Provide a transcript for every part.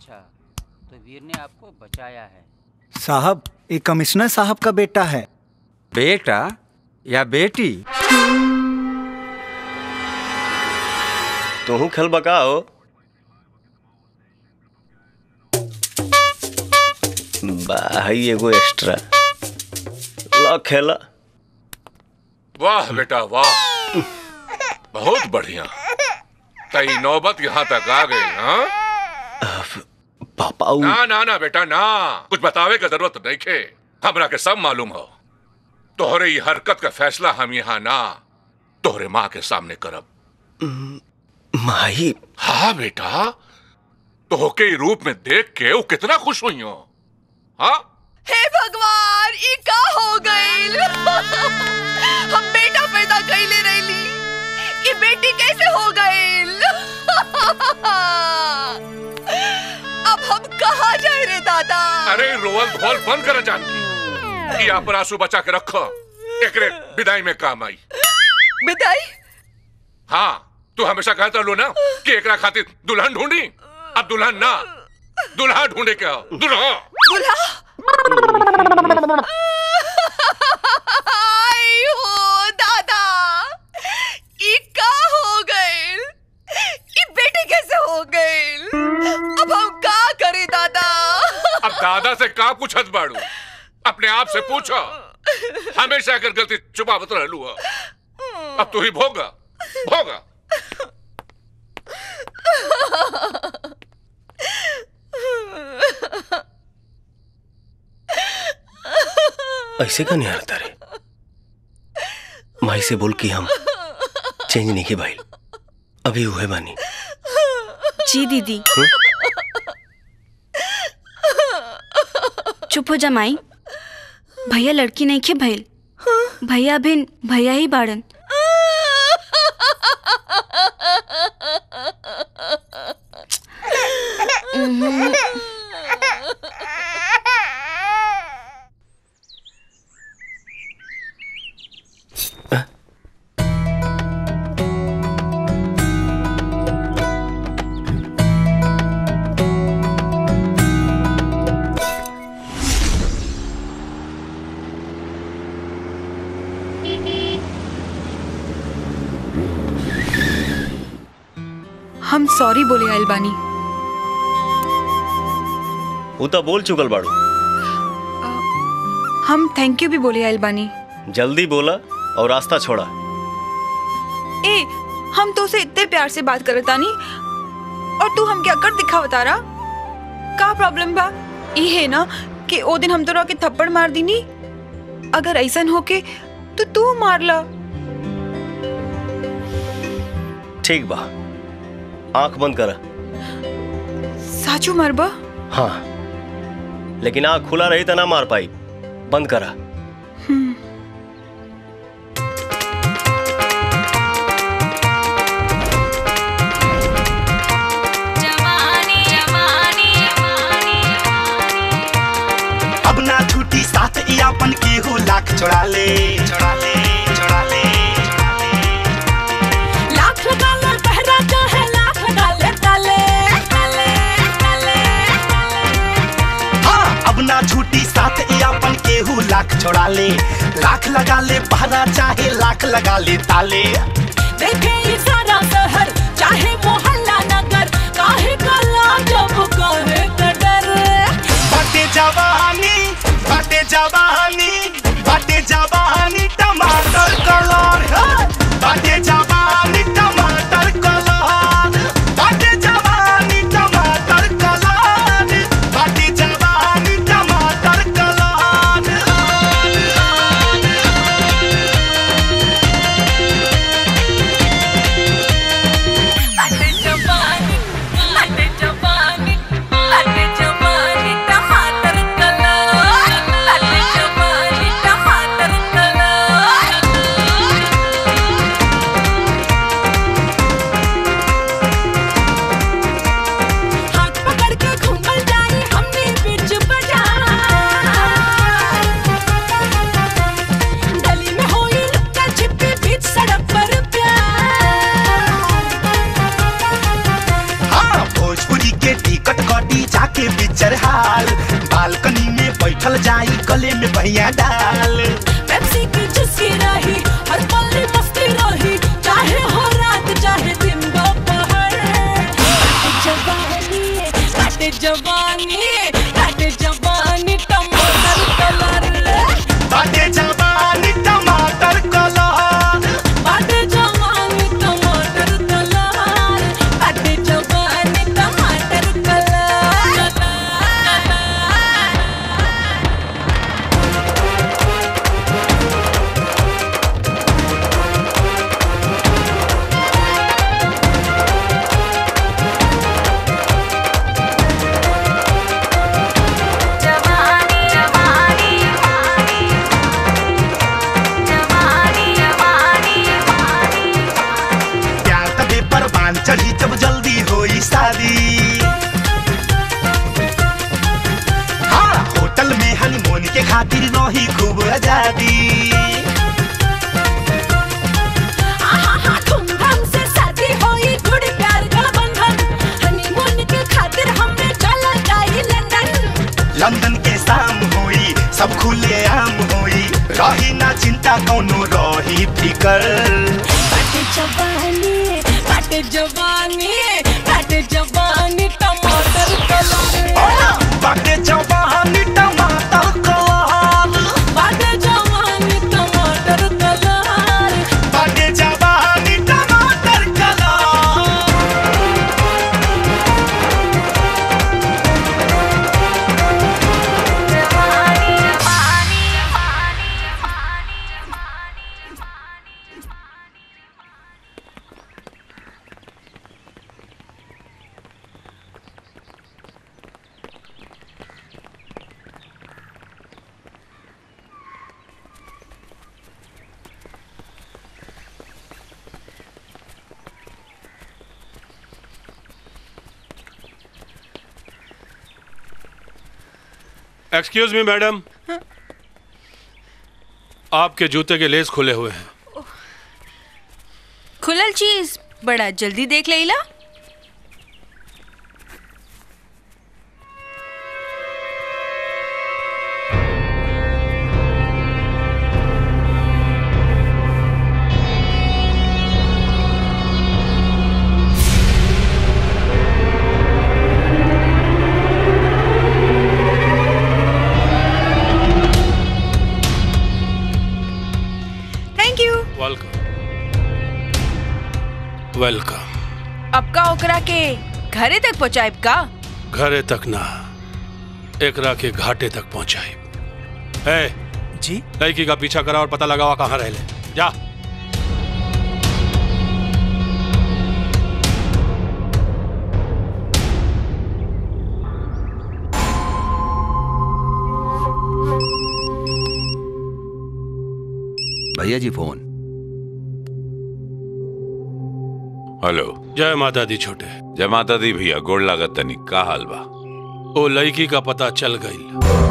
अच्छा तो वीर ने आपको बचाया है साहब ये कमिश्नर साहब का बेटा है बेटा या बेटी तू खेल बकाओ भाई एगो एक्स्ट्रा ला खेला वाह बेटा वाह बहुत बढ़िया तई नौबत यहाँ तक आ गई हाँ पापा उ- ना ना ना बेटा ना कुछ बतावे का जरूरत नहीं खे हमरा के सब मालूम हो तोहरे ये हरकत का फैसला हम यहाँ ना तोहरे माँ के सामने करब माही हाँ बेटा तोहके ई रूप में देख के वो कितना खुश हुई हो हाँ हे भगवान ई का हो गइल हम बेटा पैदा कइले रहली ई बेटी कैसे हो गइल अब हम कहाँ जाए रे दादा अरे रोवल धोल बंद कर जानकी कि यहाँ पर आंसू बचा के रखो एकरे विदाई में काम आई विदाई हाँ तू हमेशा कहता लो ना कि एकरा खातिर दुल्हन ढूंढी अब दुल्हन ना दुल्हा ढूंढे के हो दुल्हा दूल्हा आई हो दादा ई का हो गइल ई बेटी कैसे हो गइल अब हम का करें दादा अब दादा से का पूछत बाड़ू अपने आप से पूछो हमेशा अगर गलती छुपावत रहलू हो अब तू ही भोगा भोगा ऐसे का नहीं हारता रे माई से बोल कि हम चेंज नहीं की भाई अभी हुए बानी जी दीदी चुप हो जा माई भैया लड़की नहीं खे भइल भैया बिन भैया ही बाड़न हम सॉरी बोले आइल बानी वो तो बोल चुकल बाड़ू हम थैंक यू भी बोले आइल बानी जल्दी बोला और रास्ता छोड़ा ए हम तो उसे इतने प्यार से बात करत तानी और तू हमके अकड़ दिखा बता रहा का प्रॉब्लम बा ई है ना कि ओ दिन हम तोरा के थप्पड़ मार दीनी अगर ऐसन हो के तो तू मार ला ठीक बा आंख बंद करा साचू मरबा हाँ लेकिन आंख खुला रही तो ना मार पाई बंद करा अब ना छूटी साथ ई अपन केहू लाख छोड़ा ले छोड़ा ले छोड़ा ले लाख लगा ले पहरा चाहे लाख लगा ले ताले ताले ताले हाँ अब ना छूटी साथ ई अपन केहू लाख छोड़ा ले लाख लगा ले पहरा चाहे लाख लगा ले ताले देखे ये सारा शहर चाहे मोहल्ला नगर काहे कला जब काहे का डर बाटे जवानी बाटे जवानी बाटे जवानी टमाटर कलर हाँ। बाटे जवानी टमाटर कलर बाटे जवानी टमाटर कलर बाटे जवानी टमाटर कलर बाटे जवानी बाटे के टिकट कटी जाके पिक्चर हाल बालकनी में बैठल जाई गले में भैया डाल पेप्सी की चुस्की रही हर पल में मस्ती रही चाहे हो रात चाहे दिन दोपहर जवानी काटे जवानी काटे जवानी टमाटर कलर बाटे जवानी टमाटर कलर काटे जवानी टमाटर कलर काटे जवानी टमाटर कलर प्यार तबे परवान चढ़ी जब जल्दी होई शादी हाँ होटल में हनीमून के खातिर रही खूब आजादी आहा धूमधाम से शादी होई जुड़ी प्यार का बंधन हनीमून के खातिर हमने चला जाई लंदन लंदन के शाम होई सब खुले आम होई रही ना चिंता कौनो रही फिकर काटे जवानी काटे जवानी काटे जवानी टमाटर कलर बाटे जवानी टमाटर कलर काटे जवानी टमाटर कलर बाटे जवानी टमाटर कलर एक्सक्यूज मी मैडम आपके जूते के लेस खुले हुए हैं खुलल चीज बड़ा जल्दी देख लेला थैंक यू वेलकम वेलकम अब का ओकरा के घरे तक पहुंचाइब का घरे तक ना एकरा के घाटे तक पहुंचाई ए जी लड़की का पीछा करा और पता लगावा कहाँ रह ले जा भैया जी फोन हेलो जय माता दी छोटे जय माता दी भैया गोड़ लागत तनी का हाल बा ओ लड़की का पता चल गई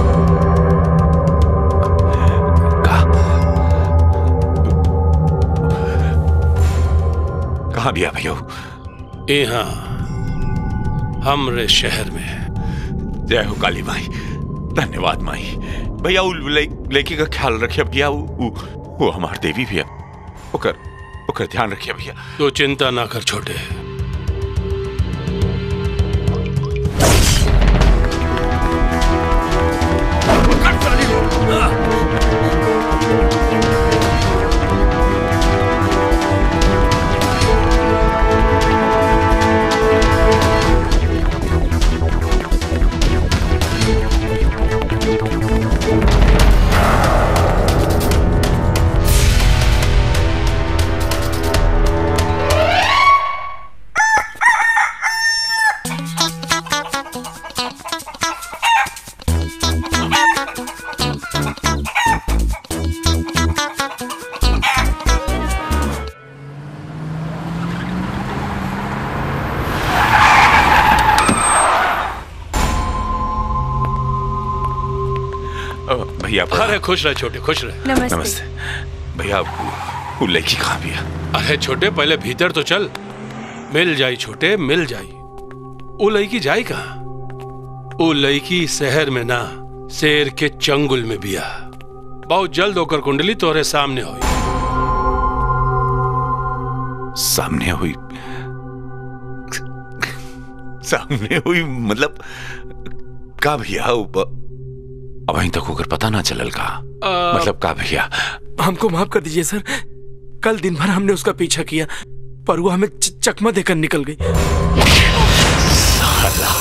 कहाँ बिया भैया यहाँ हमरे शहर में जय हो काली माई धन्यवाद माई भैया उ लइ- लड़की का ख्याल रखिए भैया उ, उ, वो हमार देवी भैया ओकर ओकर ध्यान रखिए भैया तो चिंता ना कर छोटे अ, भैया अरे खुश रहे छोटे खुश रहे नमस्ते। नमस्ते भैया वो- वो लड़की कहाँ बिया अरे छोटे पहले भीतर तो चल मिल जाई छोटे मिल जाई वो लड़की जाए कहा वो लड़की शहर में ना शेर के चंगुल में बिया बहुत जल्द होकर कुंडली तोरे सामने हुई सामने हुई सामने हुई मतलब का भैया ऊपर अब अभी तक होकर पता ना चलल का मतलब का भैया हमको माफ कर दीजिए सर कल दिन भर हमने उसका पीछा किया पर वो हमें च- चकमा देकर निकल गई साला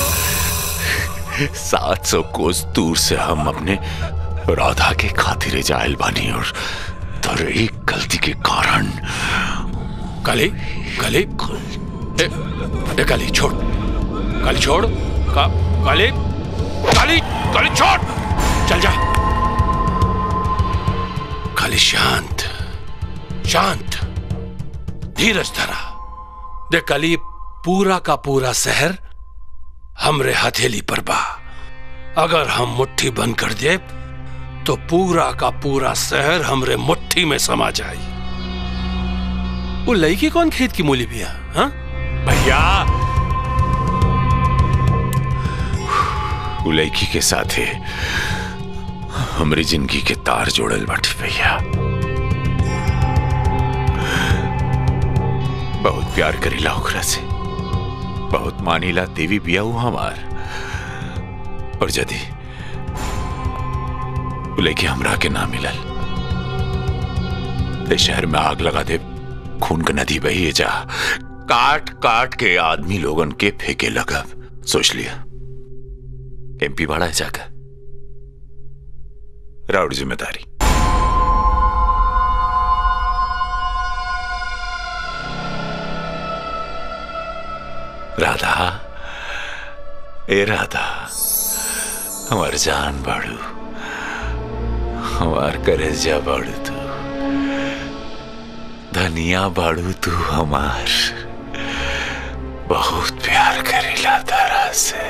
सात सौ कोस दूर से हम अपने राधा के खातिर जायल बानी और तर एक गलती के कारण काली काली ए, ए काली छोड़ काली छोड़ का काली काली काली छोड़ चल जा काली शांत शांत धीरज धरा देख काली पूरा का पूरा शहर हमरे हथेली पर बा अगर हम मुट्ठी बंद कर दे तो पूरा का पूरा शहर हमरे मुट्ठी में समा जाए वो लड़की कौन खेत की मूली बिया हाँ भैया वो लड़की के साथ है हमारी जिंदगी के तार जोड़ल बाटी भैया बहुत प्यार करीला ओकरा से बहुत मानीला देवी बिया हूं हमार और यदि वो लड़की हमरा के ना मिलल ते शहर में आग लगा दे खून का नदी बही जा काट काट के आदमी लोगन के फेंके लगा सोच लिया एमपी बड़ा है जाकर राउड जिम्मेदारी राधा ए राधा हमार जान बाड़ू हमार करेजा बाड़ू तू धनिया बाड़ू तू हमार बहुत प्यार करेला तारा से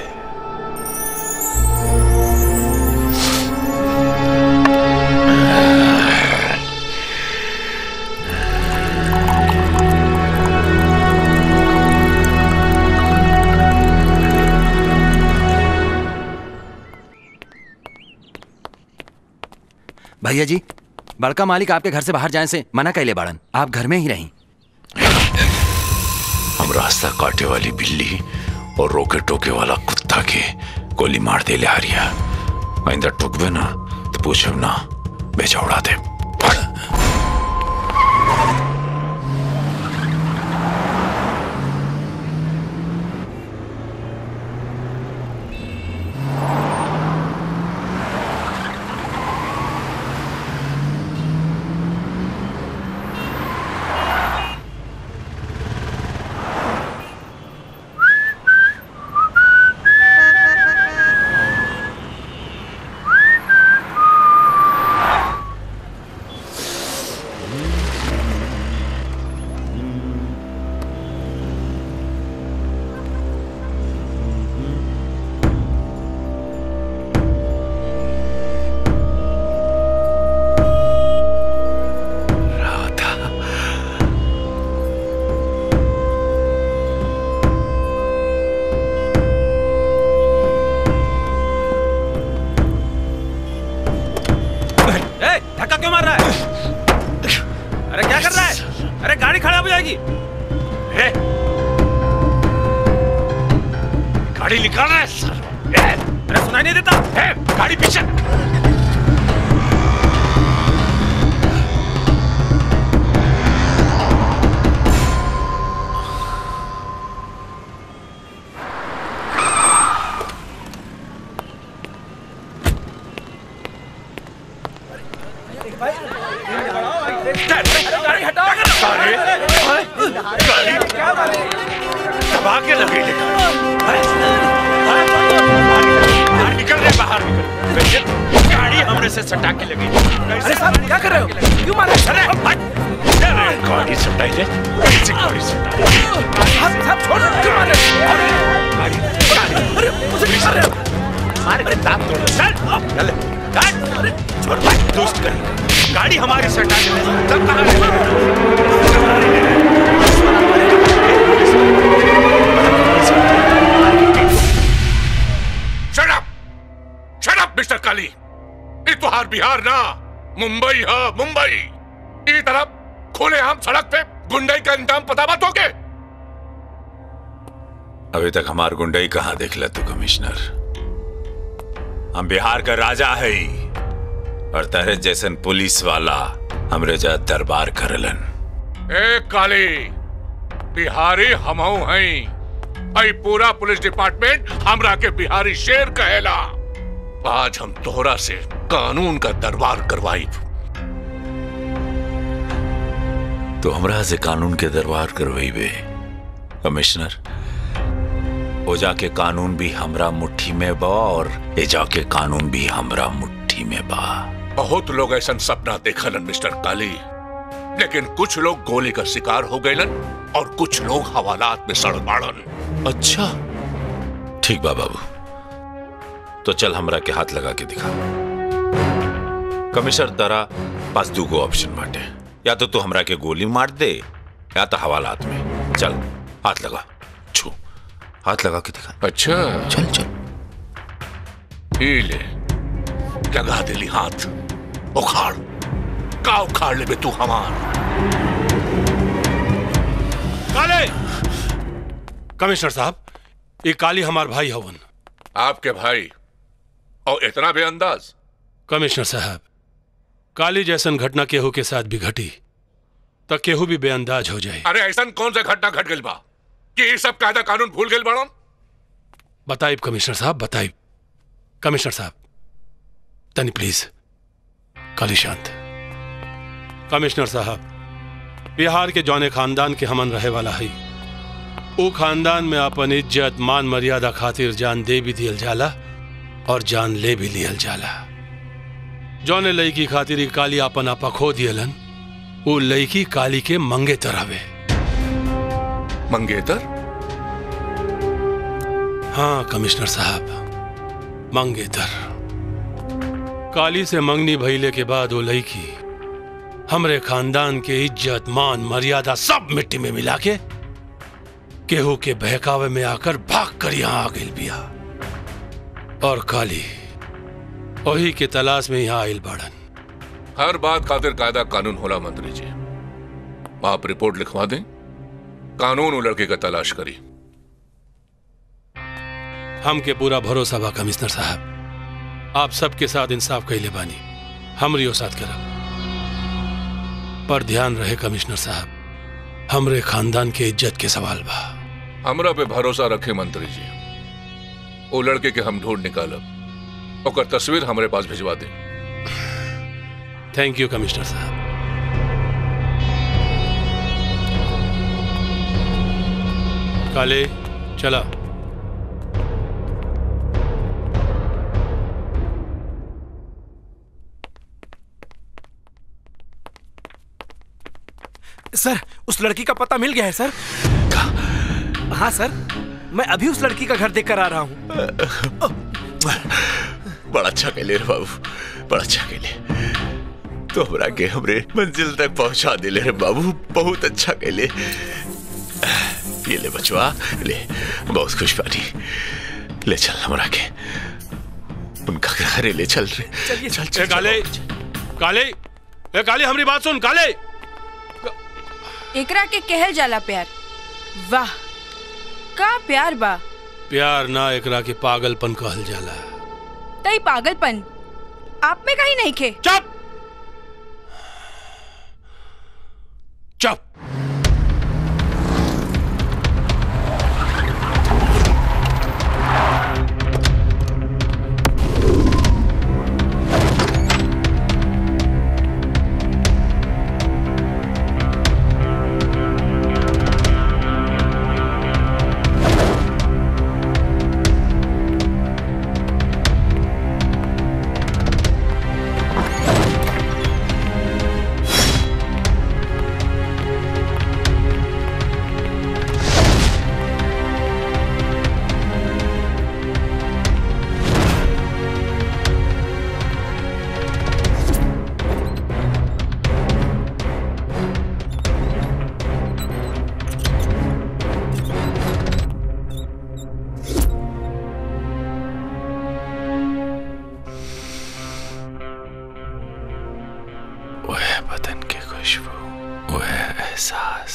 भैया जी बड़का मालिक आपके घर से बाहर जाने से मना कैले बाड़न आप घर में ही रहीं हम रास्ता काटे वाली बिल्ली और रोके टोके वाला कुत्ता के गोली मार दे ले हारिया आइंदा टुकबे ना तो पूछब ना बेचा उड़ा दे ए, धक्का क्यों मार रहा है अरे क्या कर रहा है अरे गाड़ी खराब हो जाएगी ए, गाड़ी निकाल रहा है सर ए, अरे सुनाई नहीं देता ए, गाड़ी पीछे गाड़ी हटा दबा के लगे बाहर निकल रहे बाहर निकल गाड़ी हमने से सटा के लगी अरे साहब क्या कर रहे हो क्यों मार रहे हो अरे गाड़ी सटाई ले कैसी गाड़ी सटाई साहब साहब छोड़ क्यों मार रहे हो गाड़ी अरे मुझे मार रहे हो मारे अरे दांत तोड़ चल चल अरे छोड़ भाई दोस्त कर गाड़ी हमारी सटा के तब कहां है काली ये तुहार बिहार ना मुंबई है मुंबई ई तरफ खुले हम सड़क पे गुंडई का इंतजाम पता बात होके अभी तक हमार गुंडई कहाँ देख ल तू कमिश्नर हम बिहार का राजा है ही और तेरे जैसन पुलिस वाला हमरे जा दरबार करलन ए काली बिहारी हमहू हैं आई पूरा पुलिस डिपार्टमेंट हमरा के बिहारी शेर कहेला आज हम तोहरा से कानून का दरबार करवाई तो हमरा से कानून के दरबार करवाइबे कमिश्नर ओ जाके कानून भी हमरा मुट्ठी में बा और ए जाके कानून भी हमरा मुट्ठी में बा बहुत लोग ऐसा सपना देखलन मिस्टर काली लेकिन कुछ लोग गोली का शिकार हो गए और कुछ लोग हवालात में सड़ बाड़न अच्छा ठीक बा बाबू तो चल हमरा के हाथ लगा के दिखा कमिश्नर तारा पास दूगो ऑप्शन बाटे या तो तू हमरा के गोली मार दे या तो हवालात में चल हाथ लगा छू हाथ लगा के दिखा अच्छा चल चल ही ले लगा दिली हाथ उखाड़ का उखाड़ ले बे तू हमार काले कमिश्नर साहब ये काली हमार भाई हवन आपके भाई और इतना बेअंदाज कमिश्नर साहब काली जैसन घटना केहू के साथ भी घटी तो केहू भी बेअंदाज हो जाए अरे ऐसा कौन सा घटना घट गई बा कि ये सब कायदा कानून भूल गए बड़न बताइब कमिश्नर साहब बताइब कमिश्नर साहब तनी प्लीज काली शांत कमिश्नर साहब बिहार के जौने खानदान के हमन रहे वाला है वो खानदान में अपन इज्जत मान मर्यादा खातिर जान दे भी दियल जाला और जान ले भी लियल जाला जौने लड़की खातिर ई काली अपन आपा खो दियलन वो लड़की काली के मंगेतर हवे मंगेतर हाँ कमिश्नर साहब मंगेतर काली से मंगनी भइले के बाद वो लड़की हमरे खानदान के इज्जत मान मर्यादा सब मिट्टी में मिला के केहू के बहकावे में आकर भाग कर यहाँ आ गई बिया और काली वही के तलाश में यहाँ आयल बाड़न हर बात खातिर कायदा कानून होला मंत्री जी आप रिपोर्ट लिखवा दें कानून वो लड़के का तलाश करी हमके पूरा भरोसा बा कमिश्नर साहब आप सबके साथ इंसाफ कैले बानी हमरियो साथ करब पर ध्यान रहे कमिश्नर साहब हमरे खानदान के इज्जत के सवाल बा हमरा पे भरोसा रखे मंत्री जी वो लड़के के हम ढूंढ निकालब ओकर तस्वीर हमरे पास भिजवा दें थैंक यू कमिश्नर साहब काले चला सर उस लड़की का पता मिल गया है सर हाँ सर मैं अभी उस लड़की का घर देख कर आ रहा हूँ बड़ा अच्छा कहले रे बाबू बड़ा अच्छा कहले तो हमरा के हमरे मंजिल तक पहुंचा दिले रे बाबू बहुत अच्छा कहले ये ले बचवा ले बहुत खुश बानी ले चल हमरा के उनका घरे ले चल रे चलिए चल चल काले काले ए काले हमारी बात सुन काले एकरा के कहल जाला प्यार वाह का प्यार बा प्यार ना एकरा के पागलपन कहल जाला तई पागलपन आप में कहीं नहीं खे चुप चुप एहसास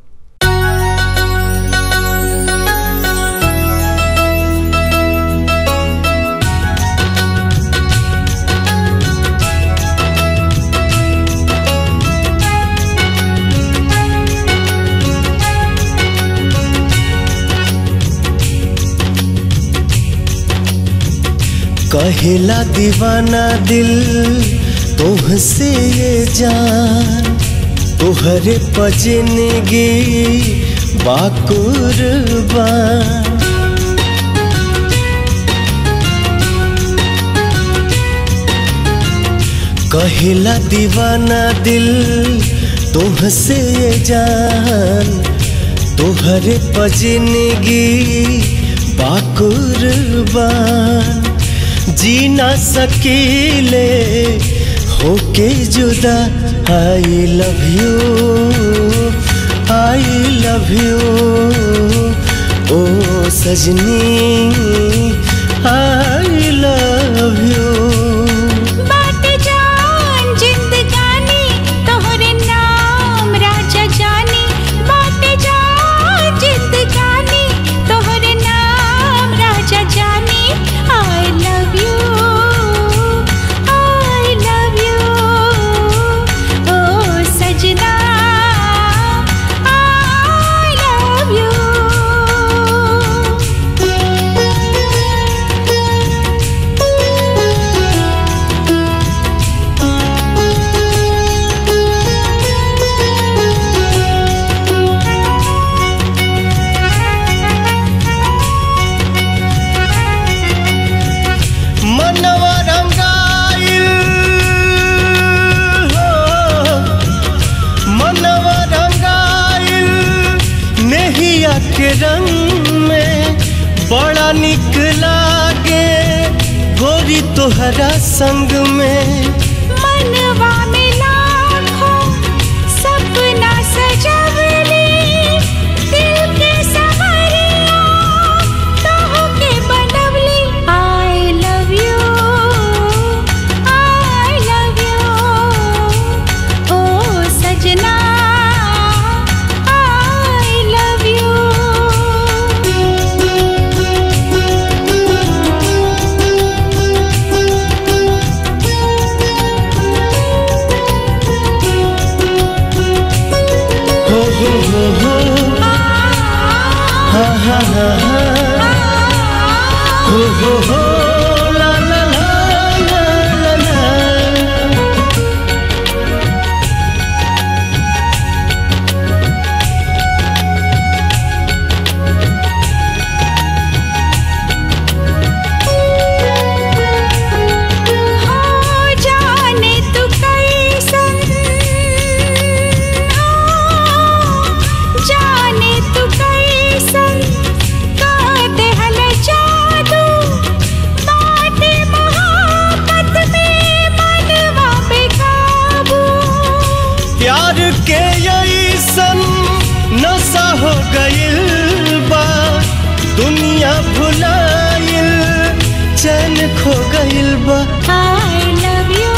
कहेला दीवाना दिल तुहसे ये जान तुहरे पजनगी बाकुरबान कहेला दीवाना दिल तुहसे ये जान तुहरे पजनगी बाकुरबान जी ना सकीले होके जुदा I love you I love you ओ सजनी आई लव यू बाट जान जिंदगानी तोहरे नाम राजा जानी बाट जान जिंदगानी तोहरे नाम राजा जानी I love you I love you ओ सजना आई लव यू मनवा रंगाइल हो मनवा रंगाइल नेहिया के रंग में बड़ा निक लागे गोरी तोहरा संग में मनवा में लाखों सपना सजवली दिल के सवरिया तोह के बनवली I love you I love you ओ सजना आई लव हो हो हो हो हा हा हा हा हो हो हो ला ला ला ला ला ला हो जाने तू कैसन हो जाने तू कैसन का देहल जादू बाटे मोहब्बत में मनवा पे काबू प्यार के ऐसन नशा हो गइल बा दुनिया भुलाइल चैन खो गइल बा I love you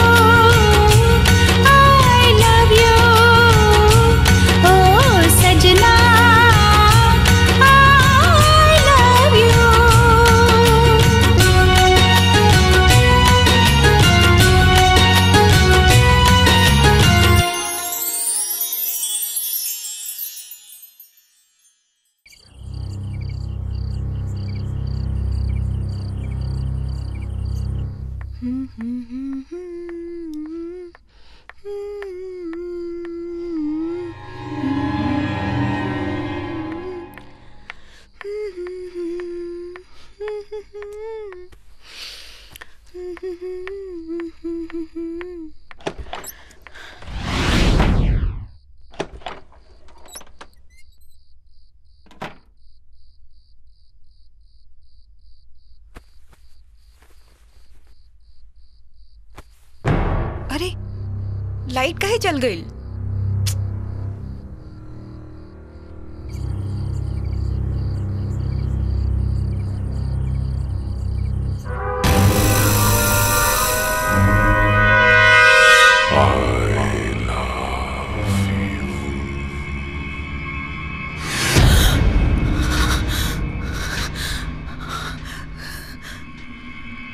I love you ओ सजना आई लव यू अरे लाइट काहे चल गई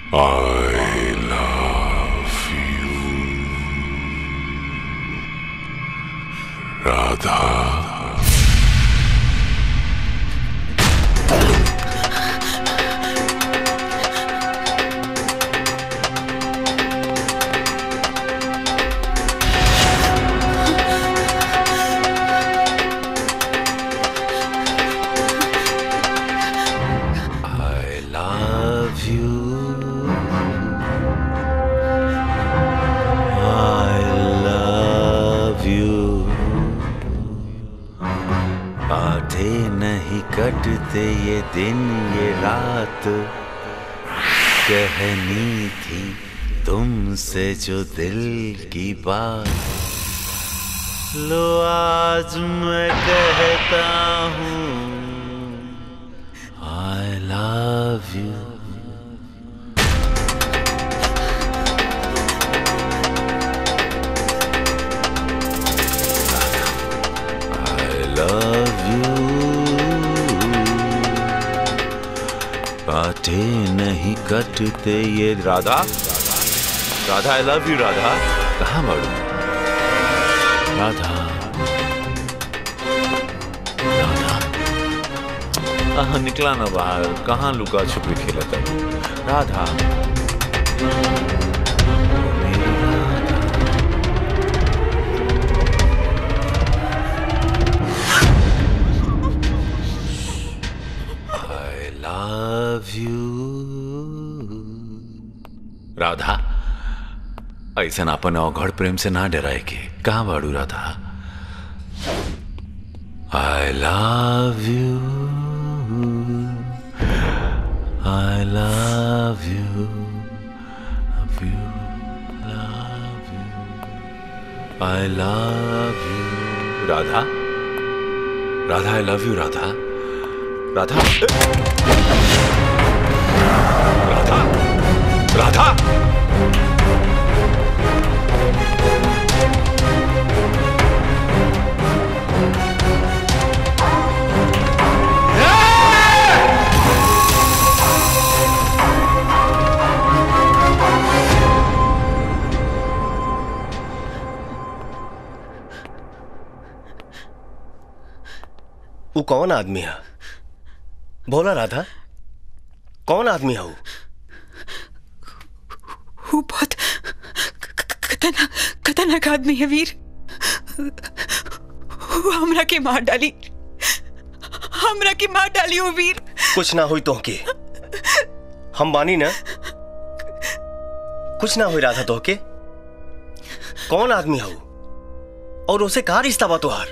I love you. Radha I love you. I love you. आधे नहीं कटते ये दिन ये रात कहनी थी तुमसे जो दिल की बात लो आज मैं कहता हूँ I love you. I love you. काटे नहीं कटते ये Radha Radha I love you Radha कहाँ बढ़ू राधा कहाँ निकला ना बाहर कहाँ लुका छुपी खेला था Radha I love you Radha ऐसा अपन अवघड़ प्रेम से ना डराए के कहाँ बाड़ू Radha I love you I love you love you love you I love you Radha Radha I love you Radha Radha Radha Radha वो कौन आदमी है बोला राधा कौन आदमी है वो वो बहुत खतरनाक खतरनाक आदमी है वीर वो हमरा के मार डाली हमरा के मार डाली वो वीर कुछ ना हुई तो के हम बानी ना कुछ ना हुई राधा तो के कौन आदमी है वो और उसे कहा रिश्ता बा तुहार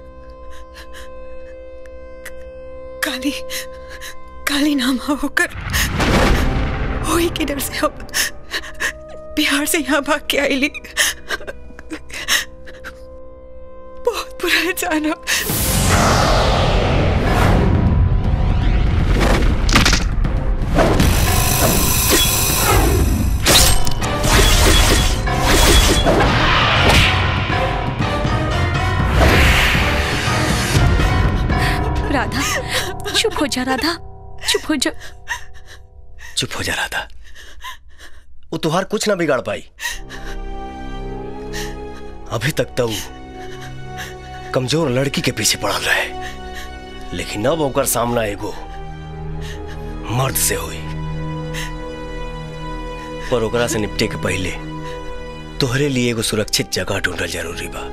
काली काली नाम है होकर वही के डर से अब बिहार से यहाँ भाग के आई ली बहुत बुरा है जाना राधा चुप हो जा राधा चुप हो जा चुप हो जा राधा वो तुहार कुछ ना बिगाड़ पाई अभी तक तो वो कमजोर लड़की के पीछे पड़ल रहे लेकिन अब ओकर सामना एगो मर्द से हुई पर ओकरा से निपटे के पहले तोहरे लिए एगो सुरक्षित जगह ढूंढल जरूरी बा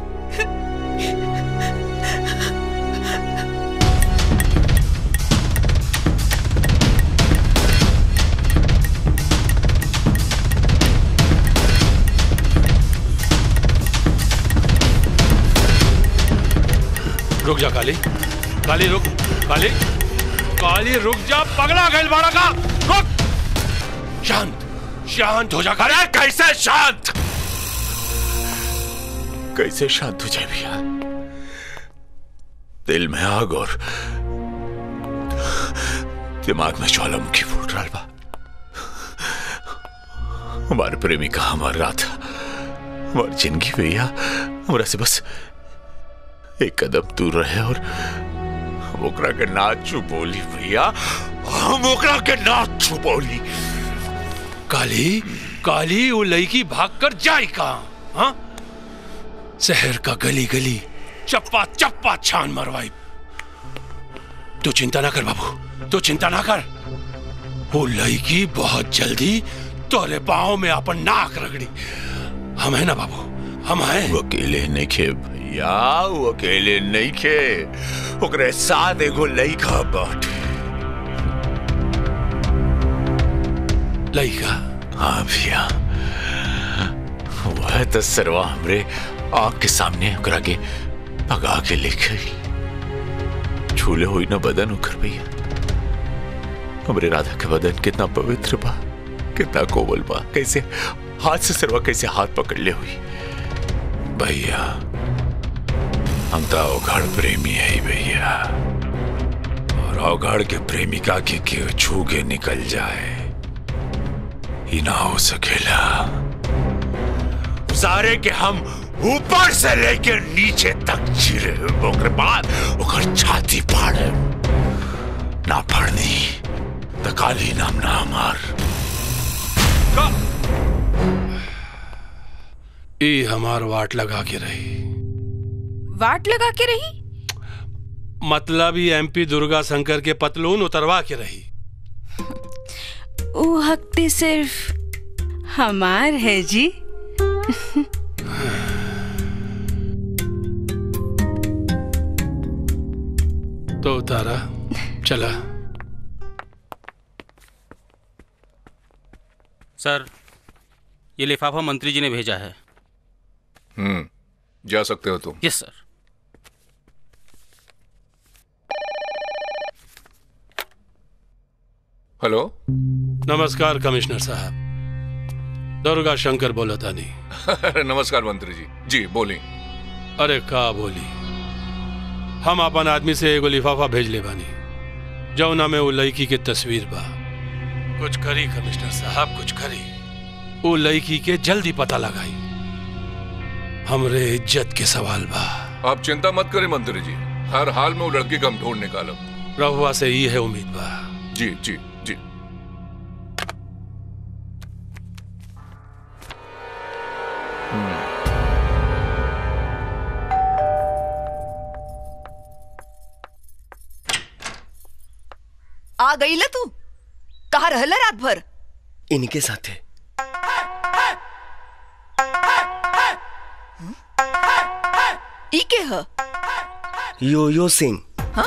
रुक जा काली काली रुक काली काली रुक जा पगला गैल बाड़ा का रुक शांत शांत हो जा अरे कैसे शांत कैसे शांत हो जाए भैया दिल में आग और दिमाग में ज्वालामुखी फूट रहा बा हमारे प्रेमी का हमारा रात हमारी जिंदगी भैया हमारा से बस एक कदम दूर रहे और हम ओकरा के ना चुप बोली भैया हम ओकरा के ना चुप बोली काली काली वो लड़की भागकर जाई कहा हाँ शहर का गली गली चप्पा चप्पा छान मरवाई तू चिंता ना कर बाबू तू चिंता ना कर वो लड़की बहुत जल्दी तोरे पाँव में अपन नाक रगड़ी हम है ना बाबू हम हैं वो अकेले नहीं खे भैया वो अकेले नहीं खे ओकरे साथ एगो लइका बाटे लइका हाँ भैया वह तो सरवा हमरे आग के सामने ओकरा के भगा के लेके छूले हुई ना बदन ओकर भैया हमरे राधा के बदन कितना पवित्र बा कितना कोमल बा कैसे हाथ से सरवा कैसे हाथ पकड़ ले हुई भैया हम तो अवघड़ प्रेमी है भैया और अवघड़ के प्रेमिका के के छू के निकल जाए ही ना हो सकेला सारे के हम ऊपर से लेके नीचे तक चिरे ओकरे बाद ओकर छाती फाड़े ना फाड़नी तो काली नाम ना हमार ई हमार वाट लगा के रही वाट लगा के रही मतलब ही एमपी दुर्गा शंकर के पतलून उतरवा के रही वो हफ्ते सिर्फ हमार है जी तो उतारा चला सर ये लिफाफा मंत्री जी ने भेजा है हम्म जा सकते हो तुम यस सर हेलो नमस्कार कमिश्नर साहब दुर्गा शंकर बोला था नहीं अरे नमस्कार मंत्री जी जी बोली अरे का बोली हम अपन आदमी से एगो लिफाफा भेज ले बानी जौना में वो लड़की के तस्वीर बा कुछ करी कमिश्नर साहब कुछ करी वो लड़की के जल्दी पता लगाई हमरे इज्जत के सवाल बा आप चिंता मत करें मंत्री जी हर हाल में वो लड़की का हम ढूंढ निकालब रहुआ से ये है उम्मीद बा जी जी जी आ गई ल तू कहा रहला रात भर इनके साथ है ई के ह यो यो सिंह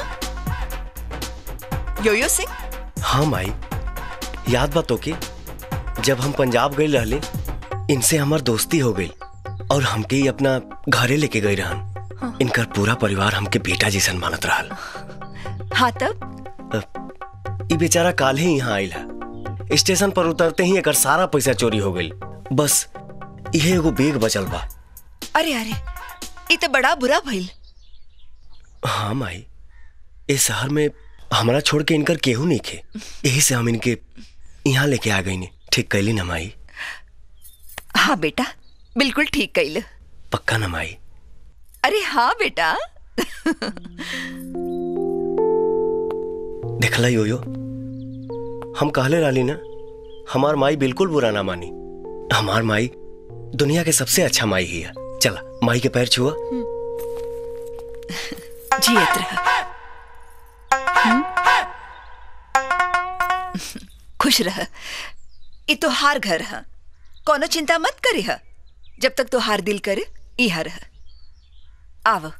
योयो सिंह हाँ माई याद बा तोके जब हम पंजाब गए रहले इनसे हमार दोस्ती हो गई और हमके ही अपना घरे लेके गई रहन इनकर पूरा परिवार हमके बेटा जैसन मानत रहल हाँ तब ई बेचारा काल ही यहाँ आयल है स्टेशन पर उतरते ही एकर सारा पैसा चोरी हो गई बस इहे एगो बेग बचल बा अरे अरे ई तो बड़ा बुरा भइल हाँ माई इस शहर में हमारा छोड़ के इनकर केहू नहीं खे यही से हम इनके यहाँ लेके आ गई ने ठीक कैली ना माई हाँ बेटा बिल्कुल ठीक कैल पक्का ना माई अरे हाँ बेटा देखला यो यो हम कहले रहली ना हमार माई बिल्कुल बुरा ना मानी हमार माई दुनिया के सबसे अच्छा माई ही है चला माई के पैर छुआ जियत रह हम्म? खुश रह ई तो हार घर है कोनो चिंता मत करे है जब तक तो हार दिल करे इहा रह आव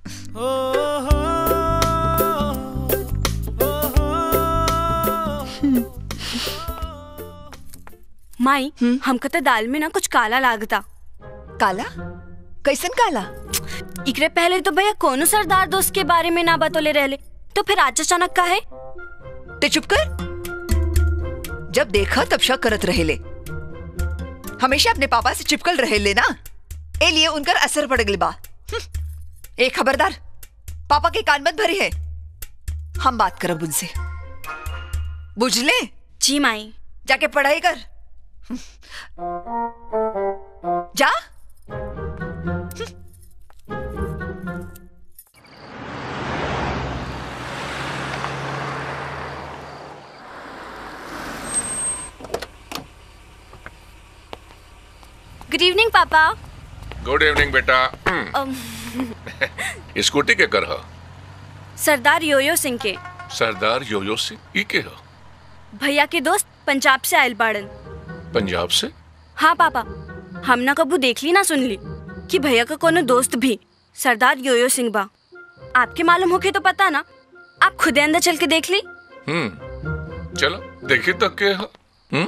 माई हमको तो दाल में ना कुछ काला लागता काला कैसन काला इकरे पहले तो भैया कोनो सरदार दोस्त के बारे में ना बतोले रहले तो फिर आज अचानक का है ते चुप कर जब देखा तब शक करत रहेले हमेशा अपने पापा से चिपकल रहेले ना ए लिए उनकर असर पड़ गई बा हम्म, ए खबरदार पापा के कान मत भरे है हम बात करब उनसे बुझले जी माई जाके पढ़ाई कर जा गुड इवनिंग पापा गुड इवनिंग बेटा अम, स्कूटी के कर ह सरदार योयो सिंह के सरदार योयो सिंह ई के ह भैया के दोस्त पंजाब से आयल बाड़न पंजाब से हाँ पापा हम ना कबू देख ली ना सुन ली कि भैया का कोनो दोस्त भी सरदार योयो सिंह बा आपके मालूम होके तो पता ना आप खुद अंदर चल के देख ली हम्म चलो देखी तक के ह हम्म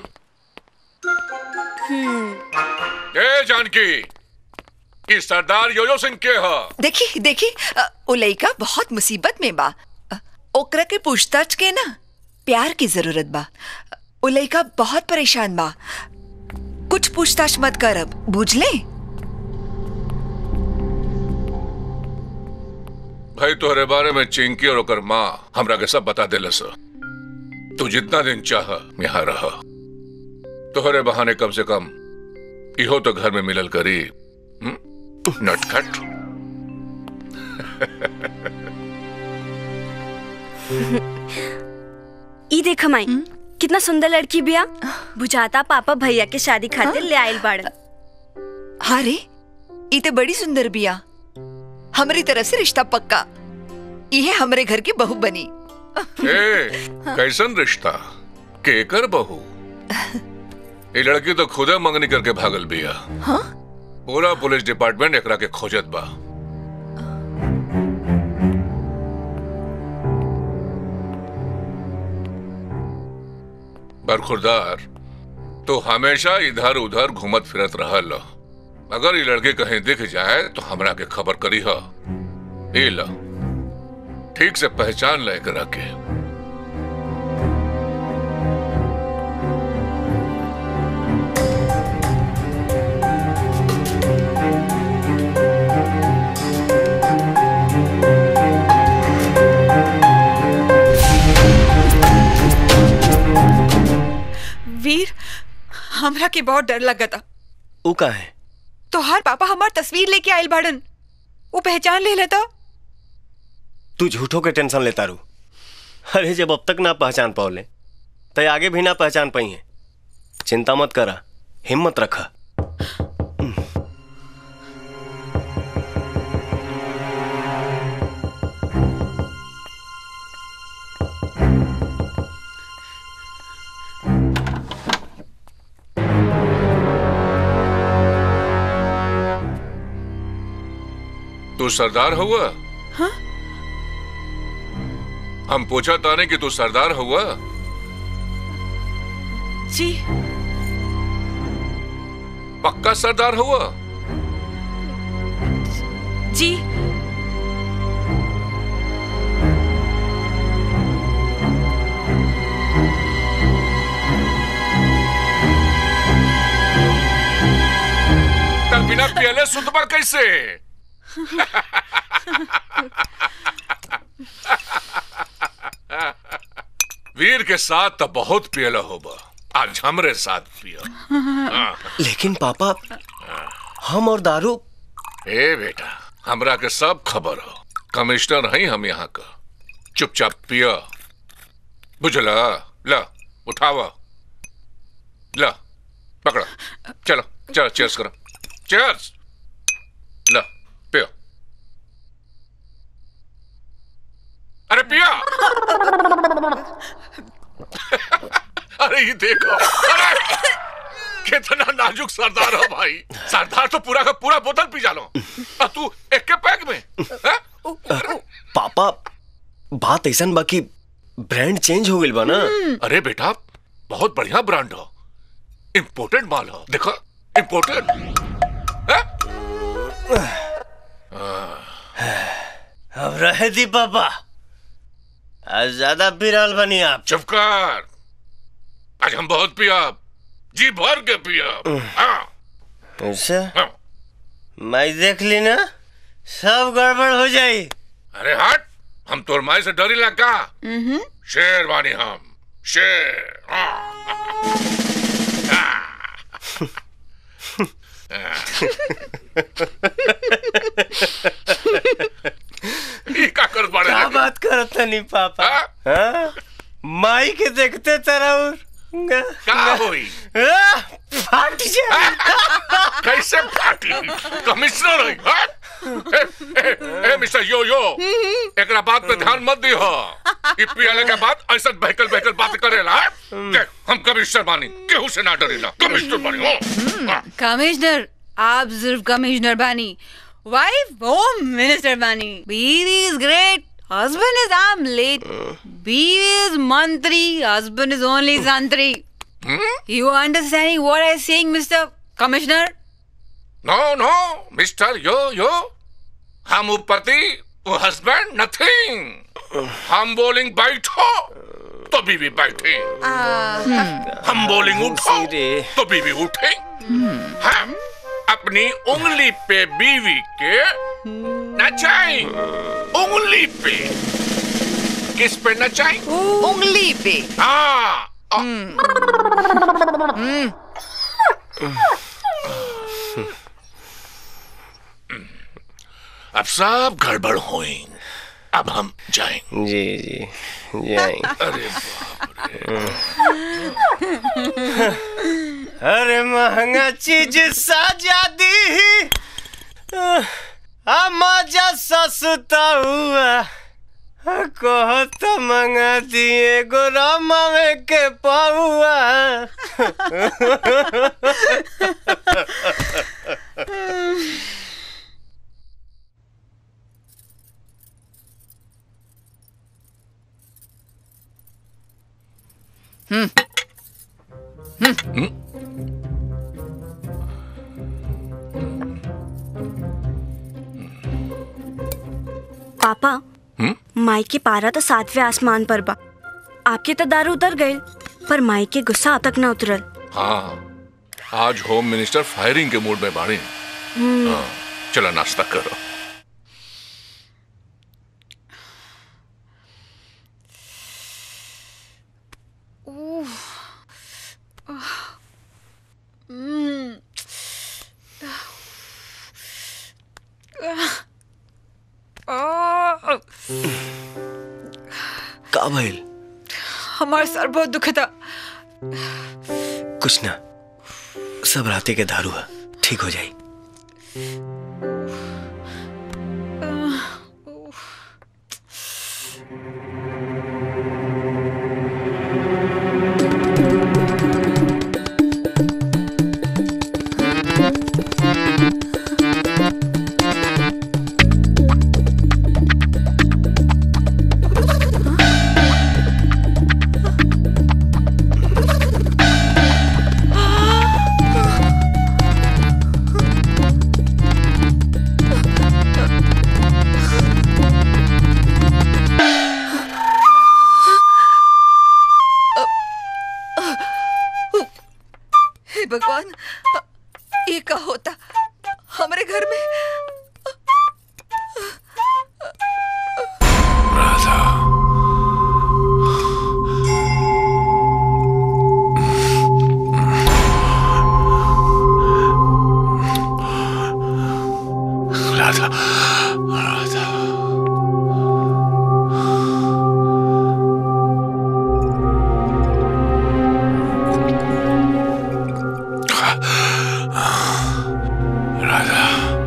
ए जानकी ई सरदार योयो सिंह के ह देखी देखी अ, उ लइका बहुत मुसीबत में बा अ, ओकरा के पूछताछ के ना प्यार की जरूरत बा उ लइका बहुत परेशान बा कुछ पूछताछ मत कर अब बुझ ले भाई तोहरे बारे में चिंकी और ओकर माँ हमरा के सब बता देलस तू जितना दिन चाह यहाँ रह तोहरे बहाने कम से कम इहो तो घर में मिलल करी हम्म? नटखट ई देख माई कितना सुंदर लड़की बिया बुझाता पापा भैया के शादी खातिर ले आयल बाड़न हाँ रे ई तो बड़ी सुंदर बिया हमारी तरफ से रिश्ता पक्का ये हमरे घर की बहू बनी ए कैसन रिश्ता केकर बहू ये लड़की तो खुदे मंगनी करके भागल बिया हाँ? पूरा पुलिस डिपार्टमेंट एकरा के खोजत बा बरखुरदार तो हमेशा इधर उधर घूमत फिरत रहल अगर ये लड़की कहीं दिख जाए तो हमरा के खबर करी ह ई ला ठीक से पहचान ले करा के वीर हमरा के बहुत डर लगता ऊ का है तोहार पापा हमार तस्वीर लेके आयल बाड़न वो पहचान ले लेता तू झूठो के टेंशन लेता रू अरे जब अब तक ना पहचान पाओले तो आगे भी ना पहचान पाई है चिंता मत करा हिम्मत रखा तू सरदार हुआ हाँ? हम पूछा ताने कि तू सरदार हुआ जी पक्का सरदार हुआ जी तब बिना पियले सुतबा कैसे वीर के साथ तो बहुत पियला होबा आज हमरे साथ पिया हाँ। लेकिन पापा हम और दारू ए बेटा हमरा के सब खबर हो कमिश्नर हैं हम यहाँ का चुपचाप पिया बुझला ला उठावा ला पकड़ो चलो चलो चेयर्स करो चेयर्स ला पियो अरे पिया अरे ये देखो अरे कितना नाजुक सरदार हो भाई सरदार तो पूरा का पूरा बोतल पी जालो और तू एक के पैक में हैं? पापा बात ऐसा बाकी ब्रांड चेंज हो गई बा ना अरे बेटा बहुत बढ़िया ब्रांड हो इम्पोर्टेड माल हो देखो इम्पोर्टेड अब रहे दी पापा आज ज्यादा पी रहल बनी आप चुप कर आज हम बहुत पिया जी भर के पिया हाँ। अच्छा मैं देख ली ना सब गड़बड़ हो जाई अरे हट हम तोर माई से डरी लगा शेर बानी हम शेर हाँ। ई का कर बाड़े क्या लगे? बात करत नहीं पापा हाँ? माई के देखते तरह का होई फट जाए कैसे फाटी कमिश्नर है हाँ? ए, ए, ए, मिस्टर यो यो एकरा बात पे ध्यान मत दियो ई पियाले के बाद ऐसा बहकल बहकल बात करेला हाँ? देख हम कमिश्नर बानी केहू से ना डरेला कमिश्नर बानी हो हाँ। कमिश्नर आप सिर्फ कमिश्नर बानी वाइफ होम मिनिस्टर बानी बीवी is great husband is am late बीवी इज मंत्री हस्बैंड इज ओनली संतरी you understanding what I saying mister commissioner no no mister yo yo हम उपपति वो हस्बैंड नथिंग हम बोलिंग बैठो तो बीवी बैठे हम बोलिंग उठो तो बीवी उठे हम अपनी उंगली पे बीवी के नचाए उंगली पे किस पे नचाए उंगली पे हाँ अब सब गड़बड़ हुई अब हम जाएं जी जी जाएंगे अरे अरे महंगा चीज साजा दी आ मजा सस्ता हुआ कहो तो मंगा दिए गोरामा में के पाहुआ हम्म हम्म पापा माई के पारा तो सातवें आसमान पर बा आपके तो दारू उतर गए पर माई के गुस्सा अब तक ना उतरल हाँ आज होम मिनिस्टर फायरिंग के मूड में बाड़ी हम्म, हाँ, चलो नाश्ता करो Mm. Ah. का भइल हमारा सर बहुत दुखता कुछ ना सब राते के दारू है ठीक हो जाई हे भगवान ये का होता हमारे घर में राधा राधा राधा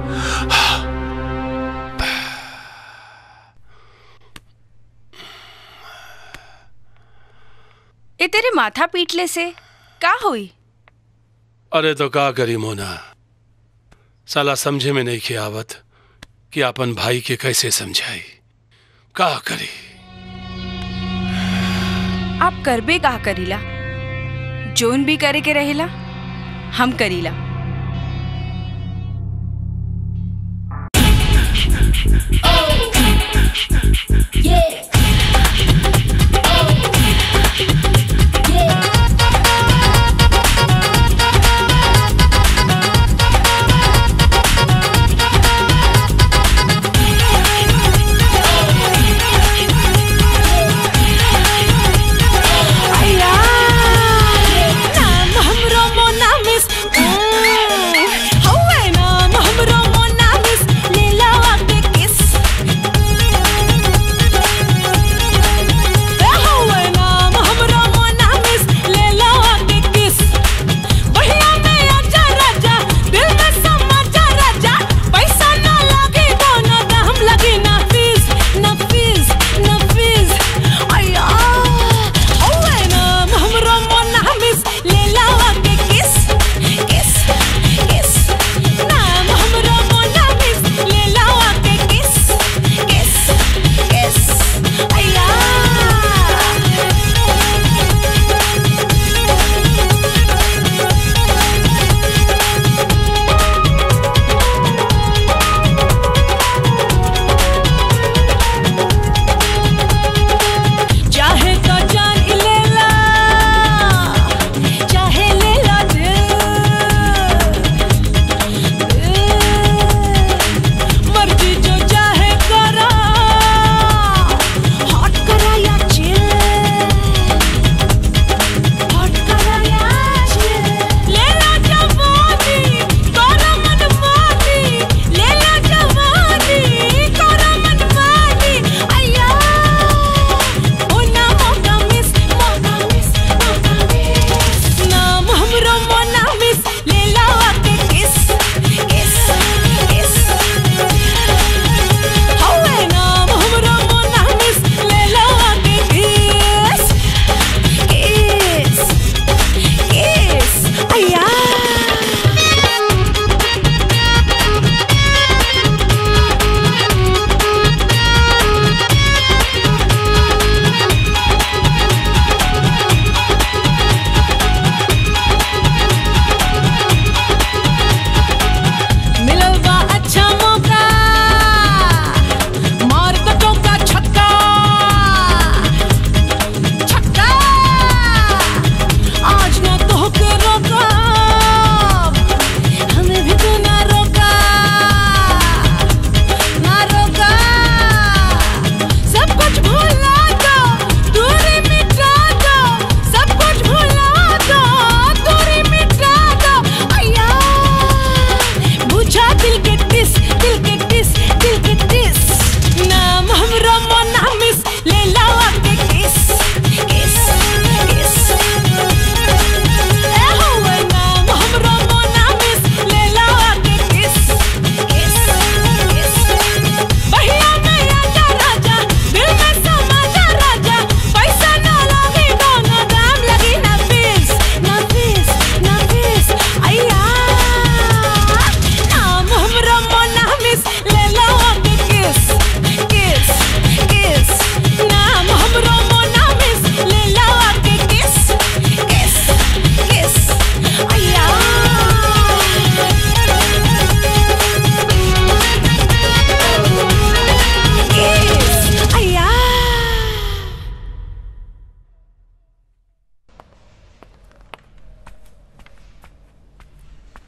ए तेरे माथा पीटले से का हुई अरे तो का करी मोना साला समझे में नहीं के आवत कि अपन भाई के कैसे समझाई का करी आप करबे का करीला जोन भी करे के रहेला हम करीला नाम हमरो मोना मिस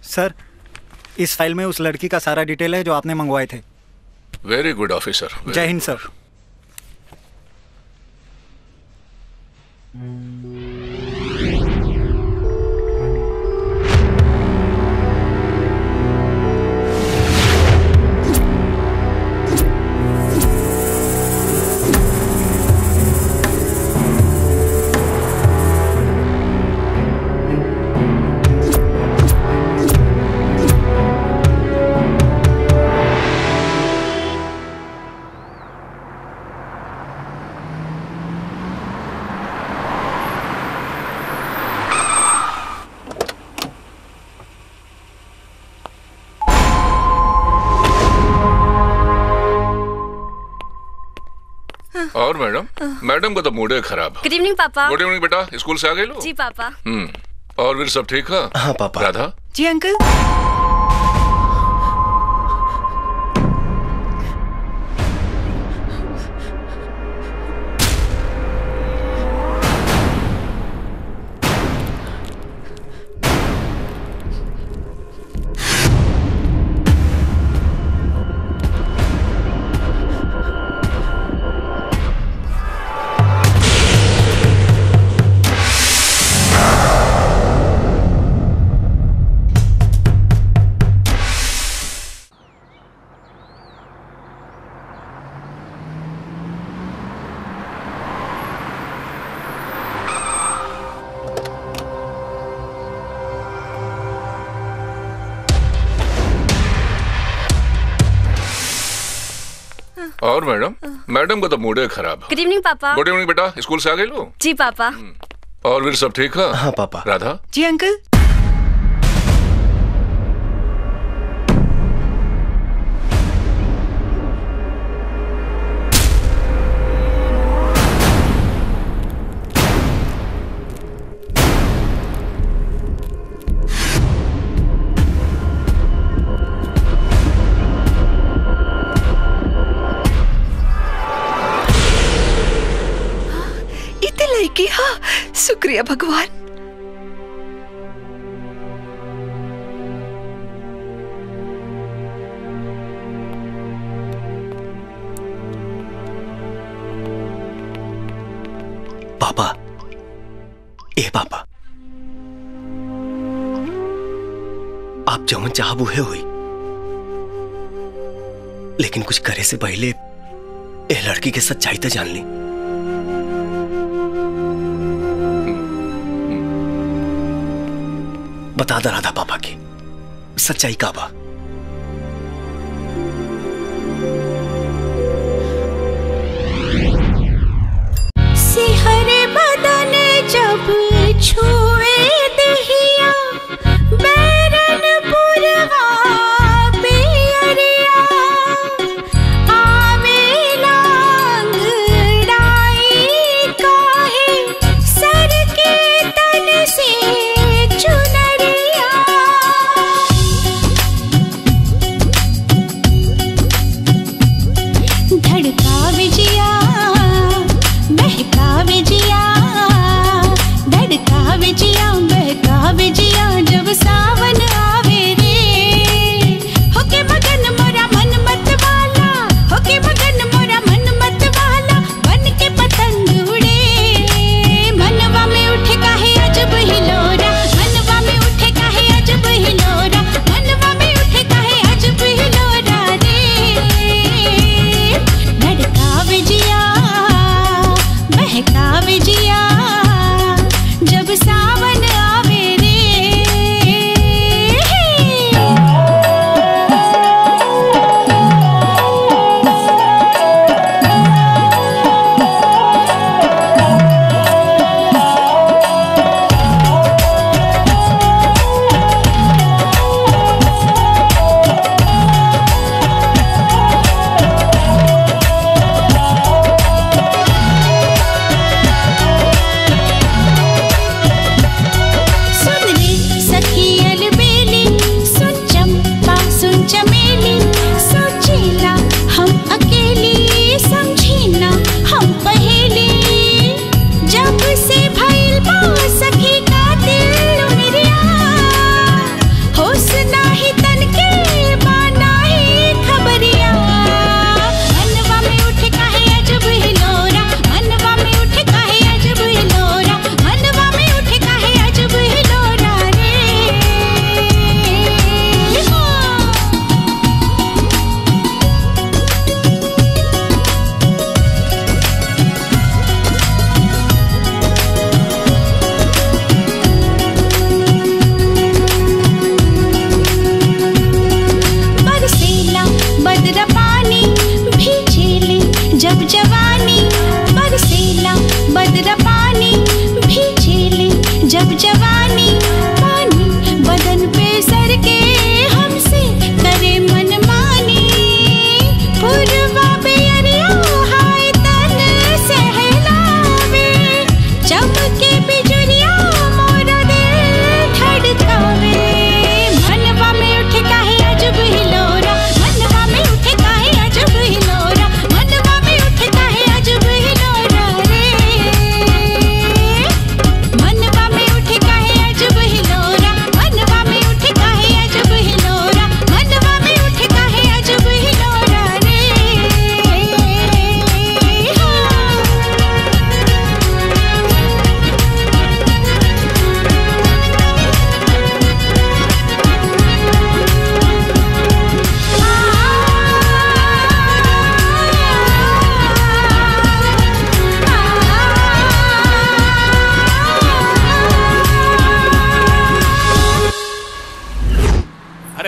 सर इस फाइल में उस लड़की का सारा डिटेल है जो आपने मंगवाए थे वेरी गुड ऑफिसर जय हिंद सर और मैडम मैडम का तो मूड है खराब गुड इवनिंग पापा गुड इवनिंग बेटा स्कूल से आ गए लो जी पापा हम्म और फिर सब ठीक है हाँ पापा राधा जी अंकल और मैडम मैडम का तो मूड है खराब गुड इवनिंग पापा गुड इवनिंग बेटा स्कूल से आ गए लो जी पापा और फिर सब ठीक है हाँ पापा राधा जी अंकल इतने लड़की हाँ शुक्रिया भगवान पापा ए पापा आप जमन चाहब उहे हुई लेकिन कुछ करे से पहले ए लड़की के सच्चाई तो जान ली बता दा राधा पापा की सच्चाई का बा सिहर बदन जब छुए दहिया बैरन पुरवा पियरिया आवे लांगड़ाई काहे सर के तन से चुनरिया धड़का विजिया बहका विजिया धड़का विजिया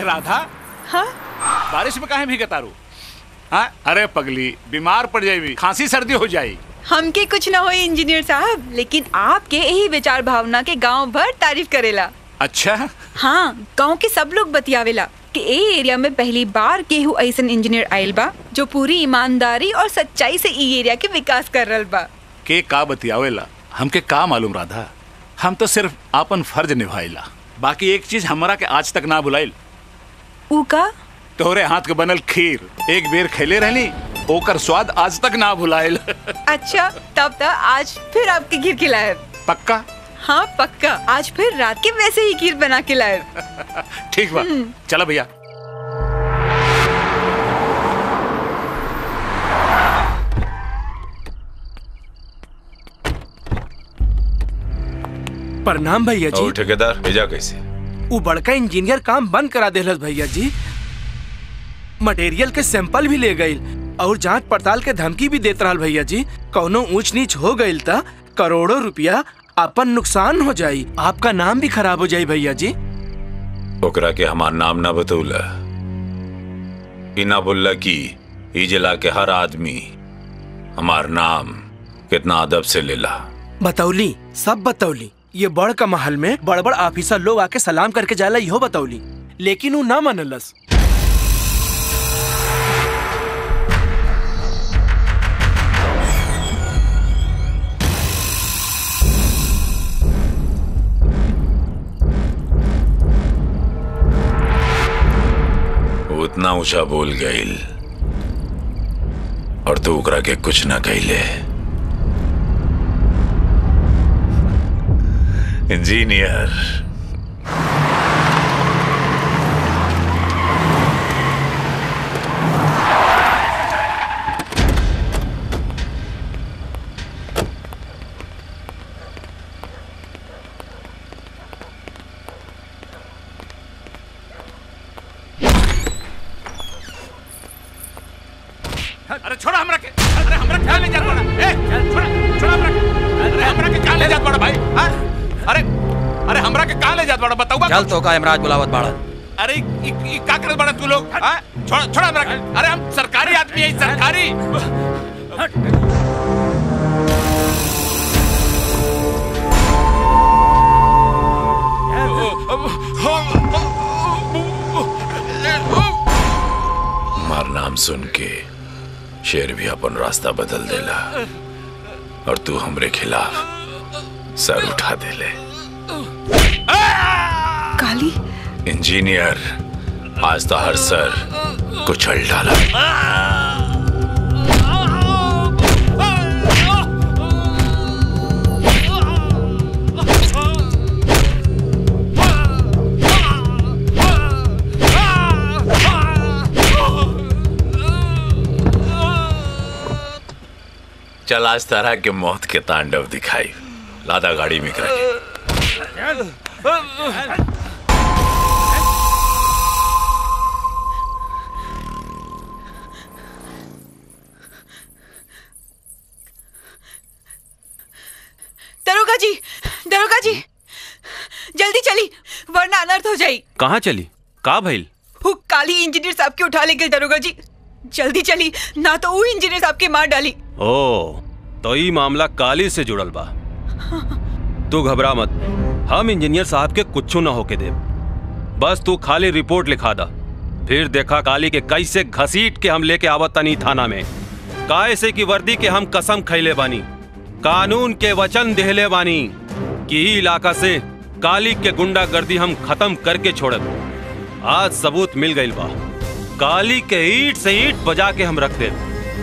राधा हाँ बारिश में काहे भीगे तारू हाँ अरे पगली बीमार पड़ जाएगी खांसी सर्दी हो जाई हमके कुछ ना हो इंजीनियर साहब लेकिन आपके यही विचार भावना के गांव भर तारीफ करेला अच्छा हाँ गांव के सब लोग बतियावेला कि ए एरिया में पहली बार केहू ऐसन इंजीनियर आयल बा जो पूरी ईमानदारी और सच्चाई से ई एरिया के विकास कर रहल बा के का बतियावेला हमके का मालूम राधा हम तो सिर्फ आपन फर्ज निभाइला बाकी एक चीज हमरा के आज तक ना भुलाइल ऊ का तोहरे हाथ के बनल खीर एक बेर खेले रहली ओकर स्वाद आज तक ना भुलाइल अच्छा तब तक आज फिर आपके खीर खिलाए पक्का हाँ पक्का आज फिर रात के वैसे ही खीर बना के लाए ठीक बा चला भैया प्रणाम भैया जी और ठेकेदार भेजा कैसे वो बड़का इंजीनियर काम बंद करा देलस भैया जी मटेरियल के सैंपल भी ले गई और जांच पड़ताल के धमकी भी देत रहल भैया जी कौनो ऊंच नीच हो गईल त करोड़ों रुपया अपन नुकसान हो जाई आपका नाम भी खराब हो जाई भैया जी ओकरा के हमार नाम ना बतौला ई ना बोलला कि ई जिला के हर आदमी हमार नाम कितना अदब से लेला बतौली सब बतौली ये बड़ का महल में बड़ बड़ ऑफिसर लोग आके सलाम करके जाला इहो बतौली लेकिन वो ना मनलस वो उतना ऊंचा बोल गईल और तू ओकरा के कुछ ना कहले इंजीनियर अरे छोड़ा हमरा के अरे हमरा ख्याल नहीं जात पड़ा ए छोड़ा छोड़ा हमरा के अरे हमरा के कहां ले जात पड़ा भाई हां अरे अरे हमरा के कहां ले जात पड़ा बताऊबा चल तो का इमराज बुलावत बाड़ा अरे ई ई का करत बड़ा तू लोग हां छोड़ा छोड़ा हमरा के अरे हम सरकारी आदमी है सरकारी हमार नाम सुन के शेर भी अपन रास्ता बदल देला और तू हमरे खिलाफ सर उठा देले काली इंजीनियर आज तो हर सर कुचल डाला चल आज तरह के मौत के तांडव दिखाई लादा गाड़ी में करके दरोगा जी दरोगा जी जल्दी चली वरना अनर्थ हो जाई कहाँ चली का भइल वो काली इंजीनियर साहब के उठा ले गए दरोगा जी जल्दी चली ना तो वो इंजीनियर साहब के मार डाली ओ तो ई मामला काली से जुड़ल बा तू घबरा मत हम इंजीनियर साहब के कुछू ना होके देब बस तू खाली रिपोर्ट लिखा दा फिर देखा काली के कैसे घसीट के हम लेके आवत तनी थाना में कैसे की वर्दी के हम कसम खैले बानी कानून के वचन देहले बानी कि ई इलाका से काली के गुंडागर्दी हम खत्म करके छोड़ब आज सबूत मिल गइल बा काली के ईट से ईट बजा के हम रख देब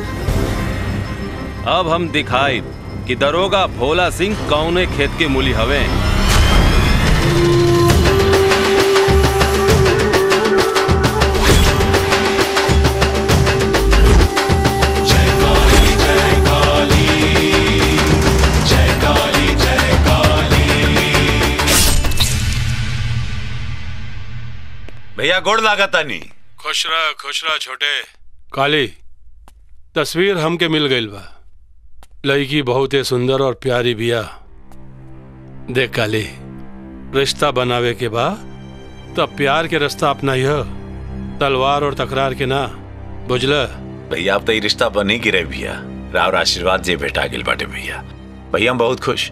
अब हम दिखाई कि दरोगा भोला सिंह कौने खेत के मूली हवे भैया गोड़ लागता नहीं खुश रह खुश रह छोटे काली तस्वीर हमके मिल गई बा लड़की बहुत ही सुंदर और प्यारी बिया देख काली रिश्ता बनावे के बा तब प्यार के रास्ता अपना तलवार और तकरार के ना बुझला भैया अब तो ये रिश्ता बने की रहे भैया राव आशीर्वाद जे भेटा गेल बाटे भैया भैया हम बहुत खुश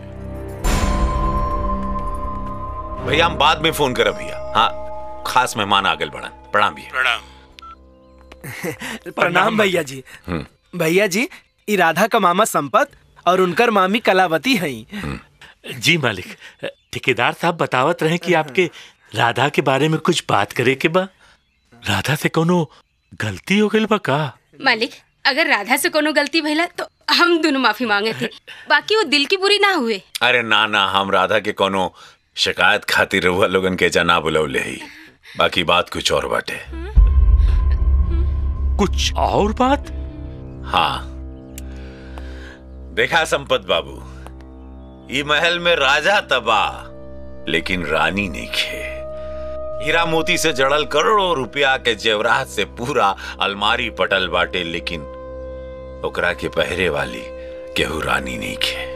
भैया हम बाद में फोन करब भैया हाँ खास मेहमान आ गेल बड़न प्रणाम भैया प्रणाम प्रणाम भैया जी हम्म। भैया जी ई राधा का मामा संपत और उनकर मामी कलावती हैं जी मालिक ठेकेदार साहब बतावत रहे कि आपके राधा के बारे में कुछ बात करे के बा राधा से कोनो गलती हो गई बा का मालिक अगर राधा से कोनो गलती भइला तो हम दोनों माफी मांगे थे बाकी वो दिल की बुरी ना हुए अरे ना ना हम राधा के कोनो शिकायत खातिर रहुआ लोगन के जना बुलौले ही बाकी बात कुछ और बाटे कुछ और बात हाँ देखा संपत बाबू ई महल में राजा तबाह लेकिन रानी नहीं खे हीरा मोती से जड़ल करोड़ों रुपया के जेवरात से पूरा अलमारी पटल बाटे लेकिन ओकरा के पहरे वाली केहू रानी नहीं खे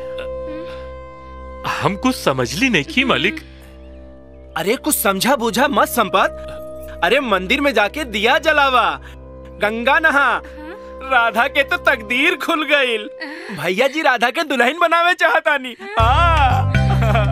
हम कुछ समझली नहीं की मालिक अरे कुछ समझा बूझा मत संपत अरे मंदिर में जाके दिया जलावा गंगा नहा राधा के तो तकदीर खुल गईल भैया जी राधा के दुल्हन बनावे चाहतानी हाँ।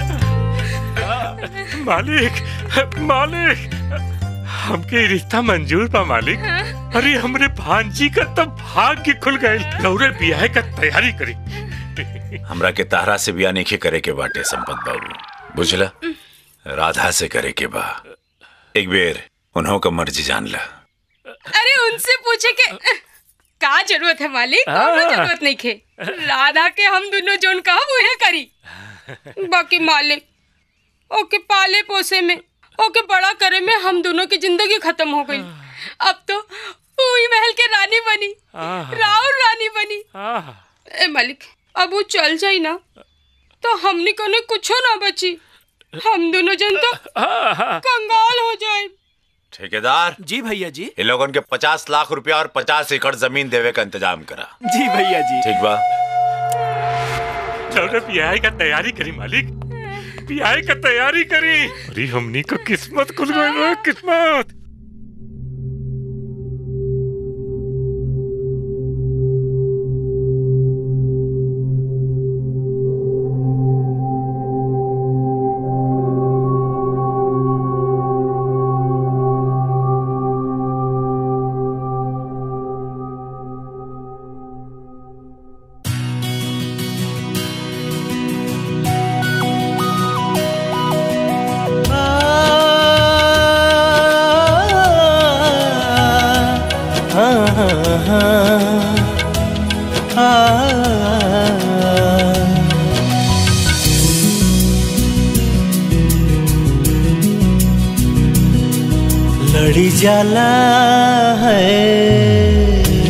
मालिक मालिक हमके रिश्ता मंजूर बा मालिक अरे हमरे भांजी का तो भाग्य खुल गए लौरे बियाह का तैयारी करी हमरा के तारा से बिया नहीं करे के बाटे संपत बाबू बुझला राधा से करे के बा एक बेर उन्हों का मर्जी जान ला अरे उनसे पूछे के का जरूरत है मालिक कोनो हाँ। जरूरत नहीं खे राधा के हम दोनों जोन कहा वह करी बाकी मालिक ओके पाले पोसे में ओके बड़ा करे में हम दोनों की जिंदगी खत्म हो गई अब तो पूरी महल के रानी बनी आह। राउर रानी बनी ए मालिक अब वो चल जाई ना तो हमने कोने कुछो ना बची हम दोनों जन तो कंगाल हो जाए ठेकेदार जी भैया जी इन लोगों के पचास लाख रुपया और पचास एकड़ जमीन देवे का इंतजाम करा जी भैया जी ठीक बा लौरे बियाह का तैयारी करी मालिक बियाह का तैयारी करी अरे हमनी को किस्मत खुल गई बा, किस्मत लड़ी जाला है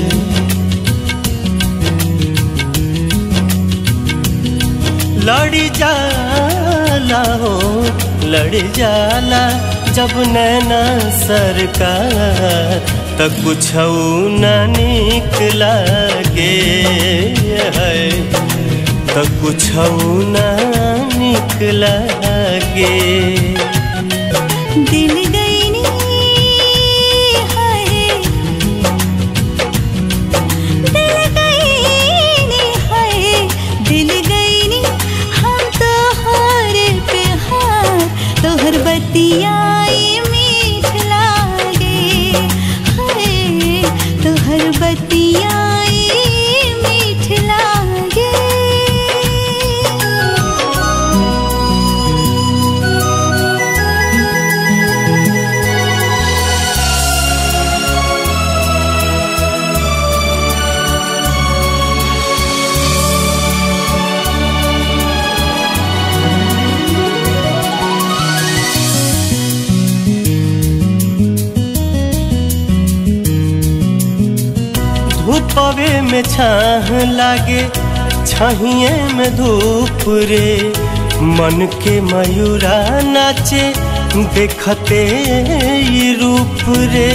लड़ी जाला हो लड़ी जाला जब नैना सरकार तब कुछ न निकला गे है तब कुछ न निकला गे दिल गई नी हाय दिल गई नी हाय दिल गई नी हम तो हार पे हार तोहर बतियाई मीठ लागे हाय तोहर बतियाई मीठ लागे धूपवे में छाह लागे छहिए में धूप रे मन के मयूरा नाचे देखते ई रूप रे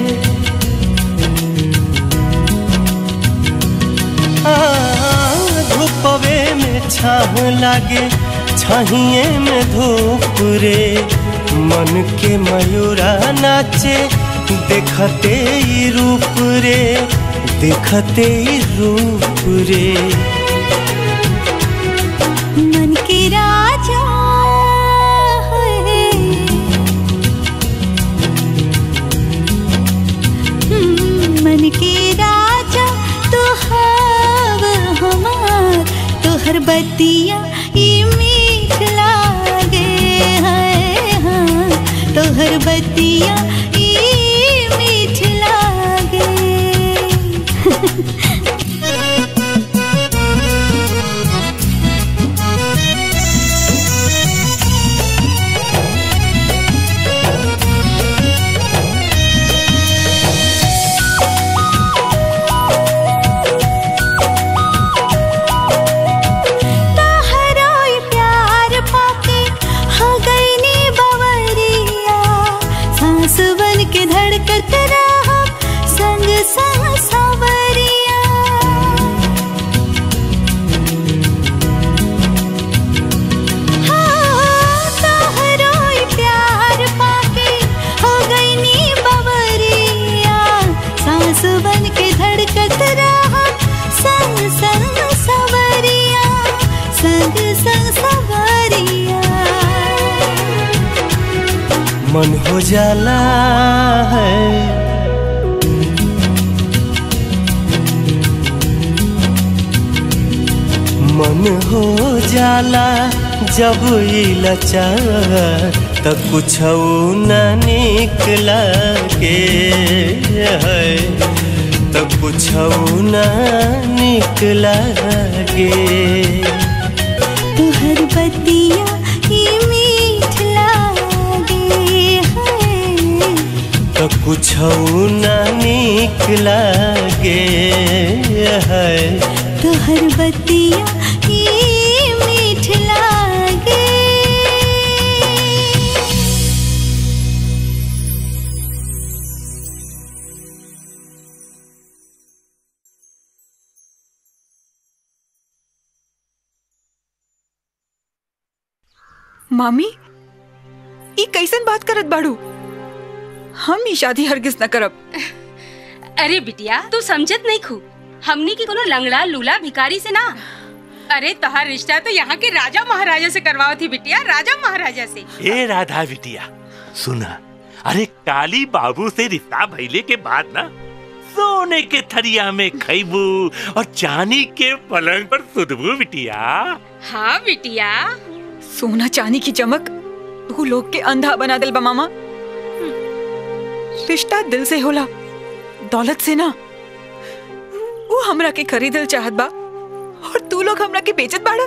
आ, धूपवे में छाह लागे छहिए में धूप रे मन के मयूरा नाचे देखते ही रूप रे देखते ही रूप रे मन के राजा है हम्म, मन के राजा तो हव हमार तोहर बतिया ई मीठ लागे है हाँ तोहर बतिया ई मीठ लागे तोहरो ई प्यार पाके हो गई नी बवरिया सांस बन के धड़कत रहा संग संग सवरिया हाँ, तोहरो ई प्यार पाके हो गई नी बवरिया सांस बन के धड़कत रहा संग संग सवरिया संग संग सवरिया मन हो जाला है मन हो जाला जब ई लचार त कुछ न निकला के है त कुछ न निकला गे तुहर बतिया ही मीठ लागे है त कुछ न निकला गे है तुहर बतिया ही मीठ लागे मामी ई कैसन बात करत बाड़ू हम ई शादी हरगिज न करब अरे बिटिया तू समझत नहीं खू हमनी की कोनो लंगड़ा लूला भिखारी से ना अरे तोहार रिश्ता तो यहाँ के राजा महाराजा से करवाओ थी बिटिया राजा महाराजा से ए राधा बिटिया सुना अरे काली बाबू से रिश्ता भइले के बाद ना सोने के थरिया में खैबू और चांदी के पलंग पर सुधबू बिटिया हाँ बिटिया सोना चांदी की चमक तू लोग के अंधा बना दिल बा मामा रिश्ता दिल से होला दौलत से ना वो हमरा के खरीदल चाहत बा और तू लोग हमरा के बेचत बाड़ा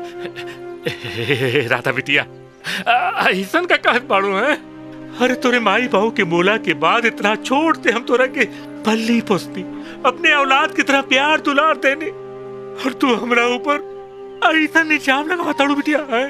ए, राधा बिटिया आ, ऐसन का कहत बाड़ू है अरे तोरे माई बहू के मोला के बाद इतना छोड़ते हम तोरा के पल्ली पोसती अपने औलाद की तरह प्यार दुलार देने और तू हमरा ऊपर ऐसा निजाम लगा बताड़ू बिटिया है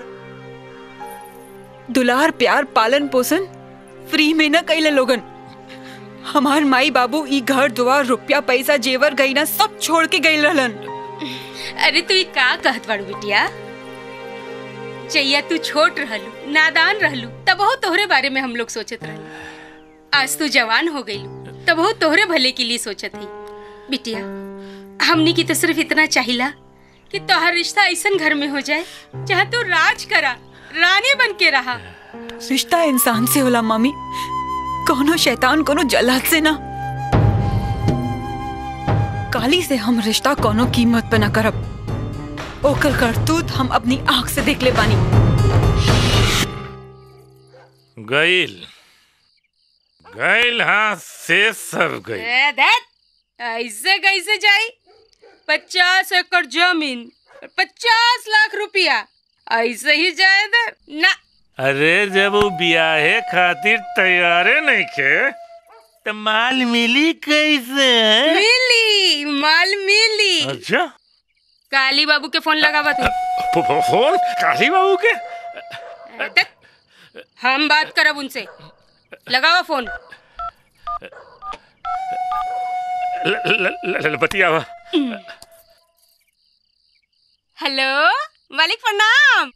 दुलार प्यार पालन पोषण फ्री में न कैले लोगन हमार माई बाबू ई घर दुआर रुपया पैसा जेवर गईना सब छोड़ के गई रहलन अरे तू ई का कहत बाड़ू बिटिया चैया तू छोट रहलू नादान रहलू तब हो तोहरे बारे में हम लोग सोचत रहलू आज तू जवान हो गईलू तब हो तोहरे भले के लिए सोचत ही बिटिया हमनी की तो सिर्फ इतना चाहिला कि तोहर रिश्ता ऐसन घर में हो जाए जहाँ तू राज करा रानी बन के रहा रिश्ता इंसान से होला मामी कोनो शैतान कोनो जल्लाद से ना काली से हम रिश्ता कोनो कीमत पे ना करब ओकर करतूत हम अपनी आंख से देख ले बानी गईल गईल हाँ से सब गईल ए, दैट, ऐसे कैसे जाई पचास एकड़ जमीन पचास लाख रुपया ऐसे ही जाए दे ना अरे जब वो बियाहे खातिर तैयारे नहीं खे तो माल मिली कैसे है मिली माल मिली अच्छा काली बाबू के फोन लगावा तू फो- फो- फोन काली बाबू के दैट, हम बात करब उनसे लगावा फोन ल- ल- ल- ल- बतियावा हेलो मालिक प्रणाम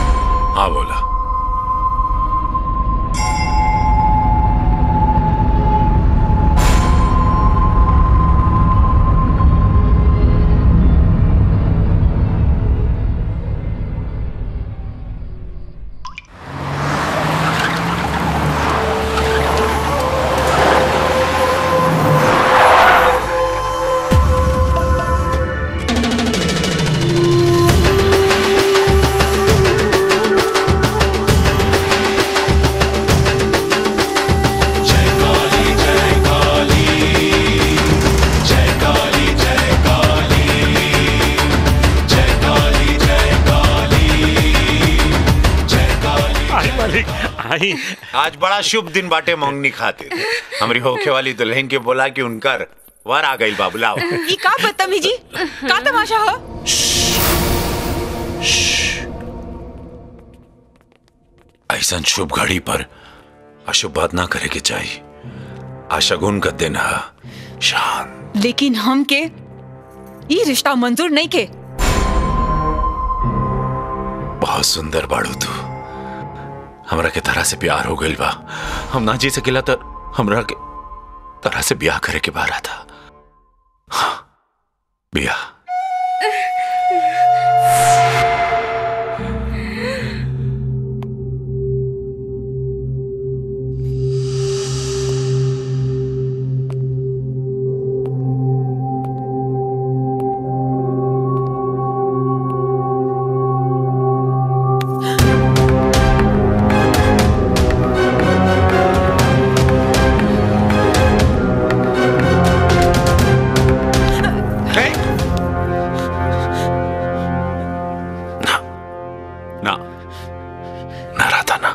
हाँ बोला आई आज बड़ा शुभ दिन बाटे मंगनी खातिर हमारी होखे वाली दुल्हन के बोला कि उनकर वर आ गई बाबुलाओ ये का बदतमीजी का तमाशा हो ऐसा शुभ घड़ी पर अशुभ बात ना करे के चाहिए आशगुन का दिन है शान लेकिन हम के ये रिश्ता मंजूर नहीं के बहुत सुंदर बाड़ू तू हमरा के तरह से प्यार हो गइल बा हम ना जी सकेला तो हमरा के तरह से ब्याह करे के बारा था हाँ, ब्याह ना ना रहता ना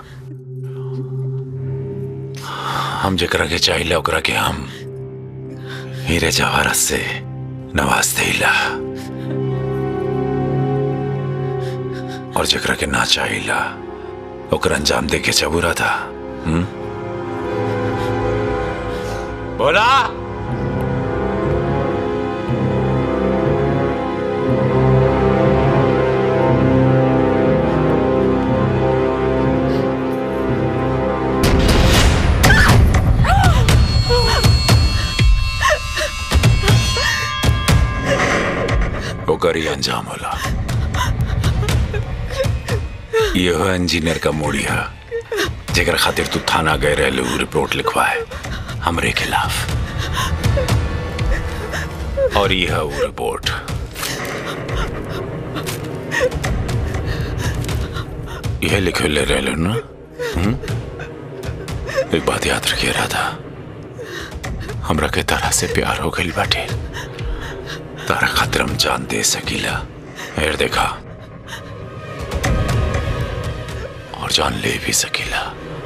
हम जकरा के चाहिए ओकरा के हम हीरे जवाहरत से नवाज देला और जकरा के ना चाहिए ओकर अंजाम दे के चबूरा था हुँ? बोला ओकर ही अंजाम होला ये हो इंजीनियर का मोड़िया जेकर खातिर तू थाना गए रहे उ रिपोर्ट लिखवाए हमरे खिलाफ और ये है वो रिपोर्ट यह लिखे ले रहे लो ना हुँ? एक बात याद रखिए राधा हमरा के तरह से प्यार हो गई बाटे तारा खातिर हम जान दे सकीला हेर देखा और जान ले भी सकीला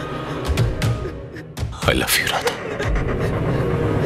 आई लव यू राधा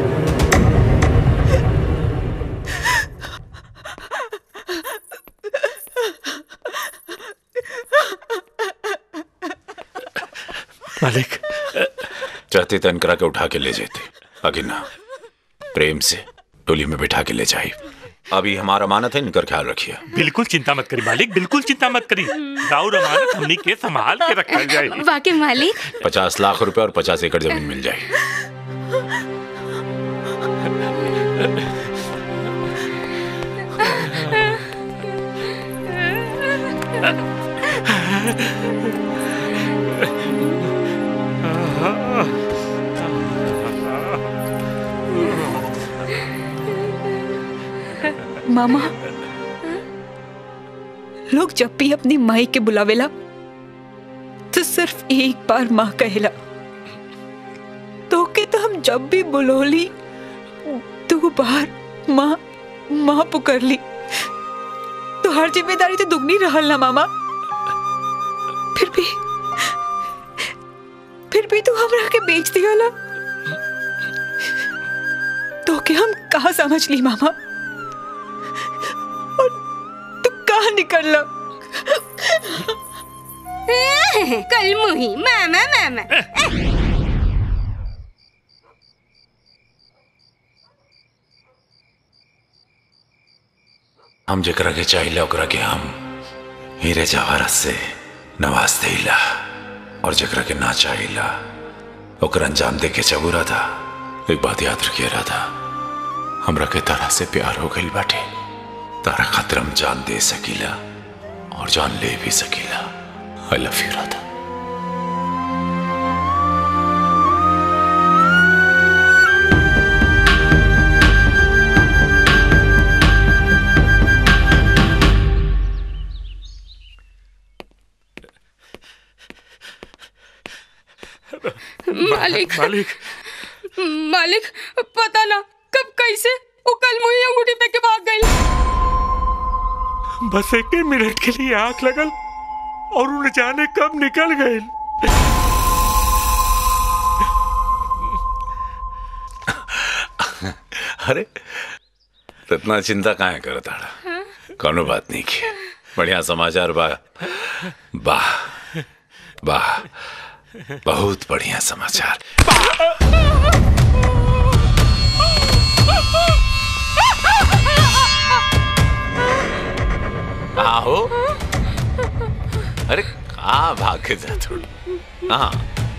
मालिक चाहते तो इनकरा के उठा के ले जाते आगे ना प्रेम से टोली में बिठा के ले जाए अभी हमारा मानत है इनकर ख्याल रखिए बिल्कुल चिंता मत करी मालिक बिल्कुल चिंता मत करी राउर अमानत हमनी के संभाल के रखल जाए वाकई मालिक पचास लाख रुपए और पचास एकड़ जमीन मिल जाए मामा लोग जब भी अपनी माई के बुलावेला तो सिर्फ एक बार माँ कहेला तो के तो हम जब भी बुलोली दो बार माँ माँ पुकार ली तो हर जिम्मेदारी तो दुगनी रहल ना मामा फिर भी फिर भी तू हमरा के बेच दिया तो के हम कहा समझ ली मामा और तू कहा निकल ला कल मुही मामा मामा हम जकरा के चाहिए ओकरा के हम हीरे जवाहरत से नवाज देला और जकरा के ना चाहिए ओकर अंजाम दे के चबूरा था एक बात याद रखिए राधा हमरा के तारा से प्यार हो गई बाटे तारा खातिर हम जान दे सकीला और जान ले भी सकीला आई लव यू राधा मालिक मालिक मालिक पता ना कब कैसे वो कल मुही अंगूठी पे के भाग गई बस एक मिनट के लिए आंख लगल और उन्हें जाने कब निकल गए अरे तो इतना चिंता काहे करत आड़ा कोनो बात नहीं की बढ़िया समाचार बा वाह वाह बहुत बढ़िया समाचार कहाँ हो अरे कहाँ भाग के जा थोड़ी हाँ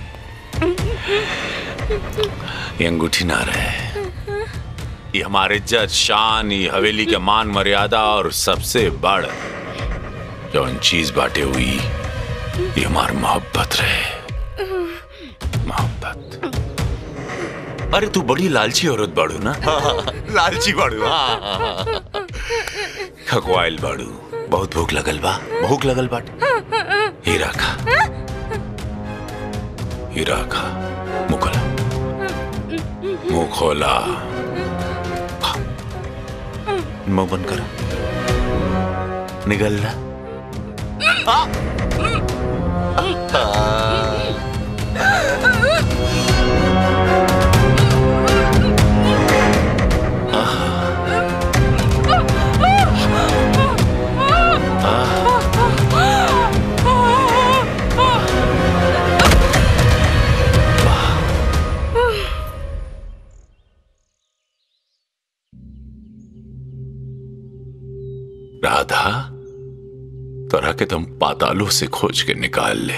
ये अंगूठी ना रहे ये हमारे इज्जत शान ये हवेली के मान मर्यादा और सबसे बड़ जौन चीज बाटे हुई ये हमार मोहब्बत रहे मोहब्बत अरे तू बड़ी लालची औरत बाड़ू ना लालची बाड़ू हाँ खकवाइल बाड़ू बहुत भूख लगल बा भूख लगल बाटे हीरा खा हीरा खा मुंह खोला मुंह खोला खा। मुंह बंद कर निकल रहा राधा तोरा के तुम पातालों से खोज के निकाल ले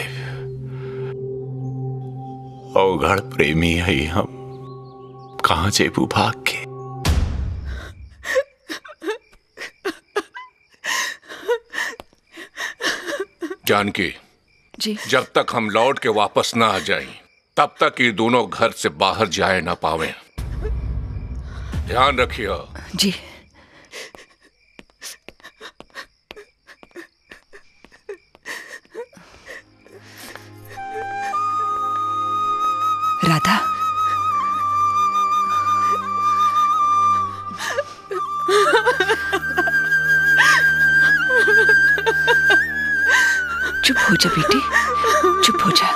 अवघड़ प्रेमी है हम कहा जेबू भाग के जानकी जी जब तक हम लौट के वापस ना आ जाएं, तब तक ये दोनों घर से बाहर जाए ना पावे ध्यान रखिए जी राधा चुप हो जा बेटी चुप हो जा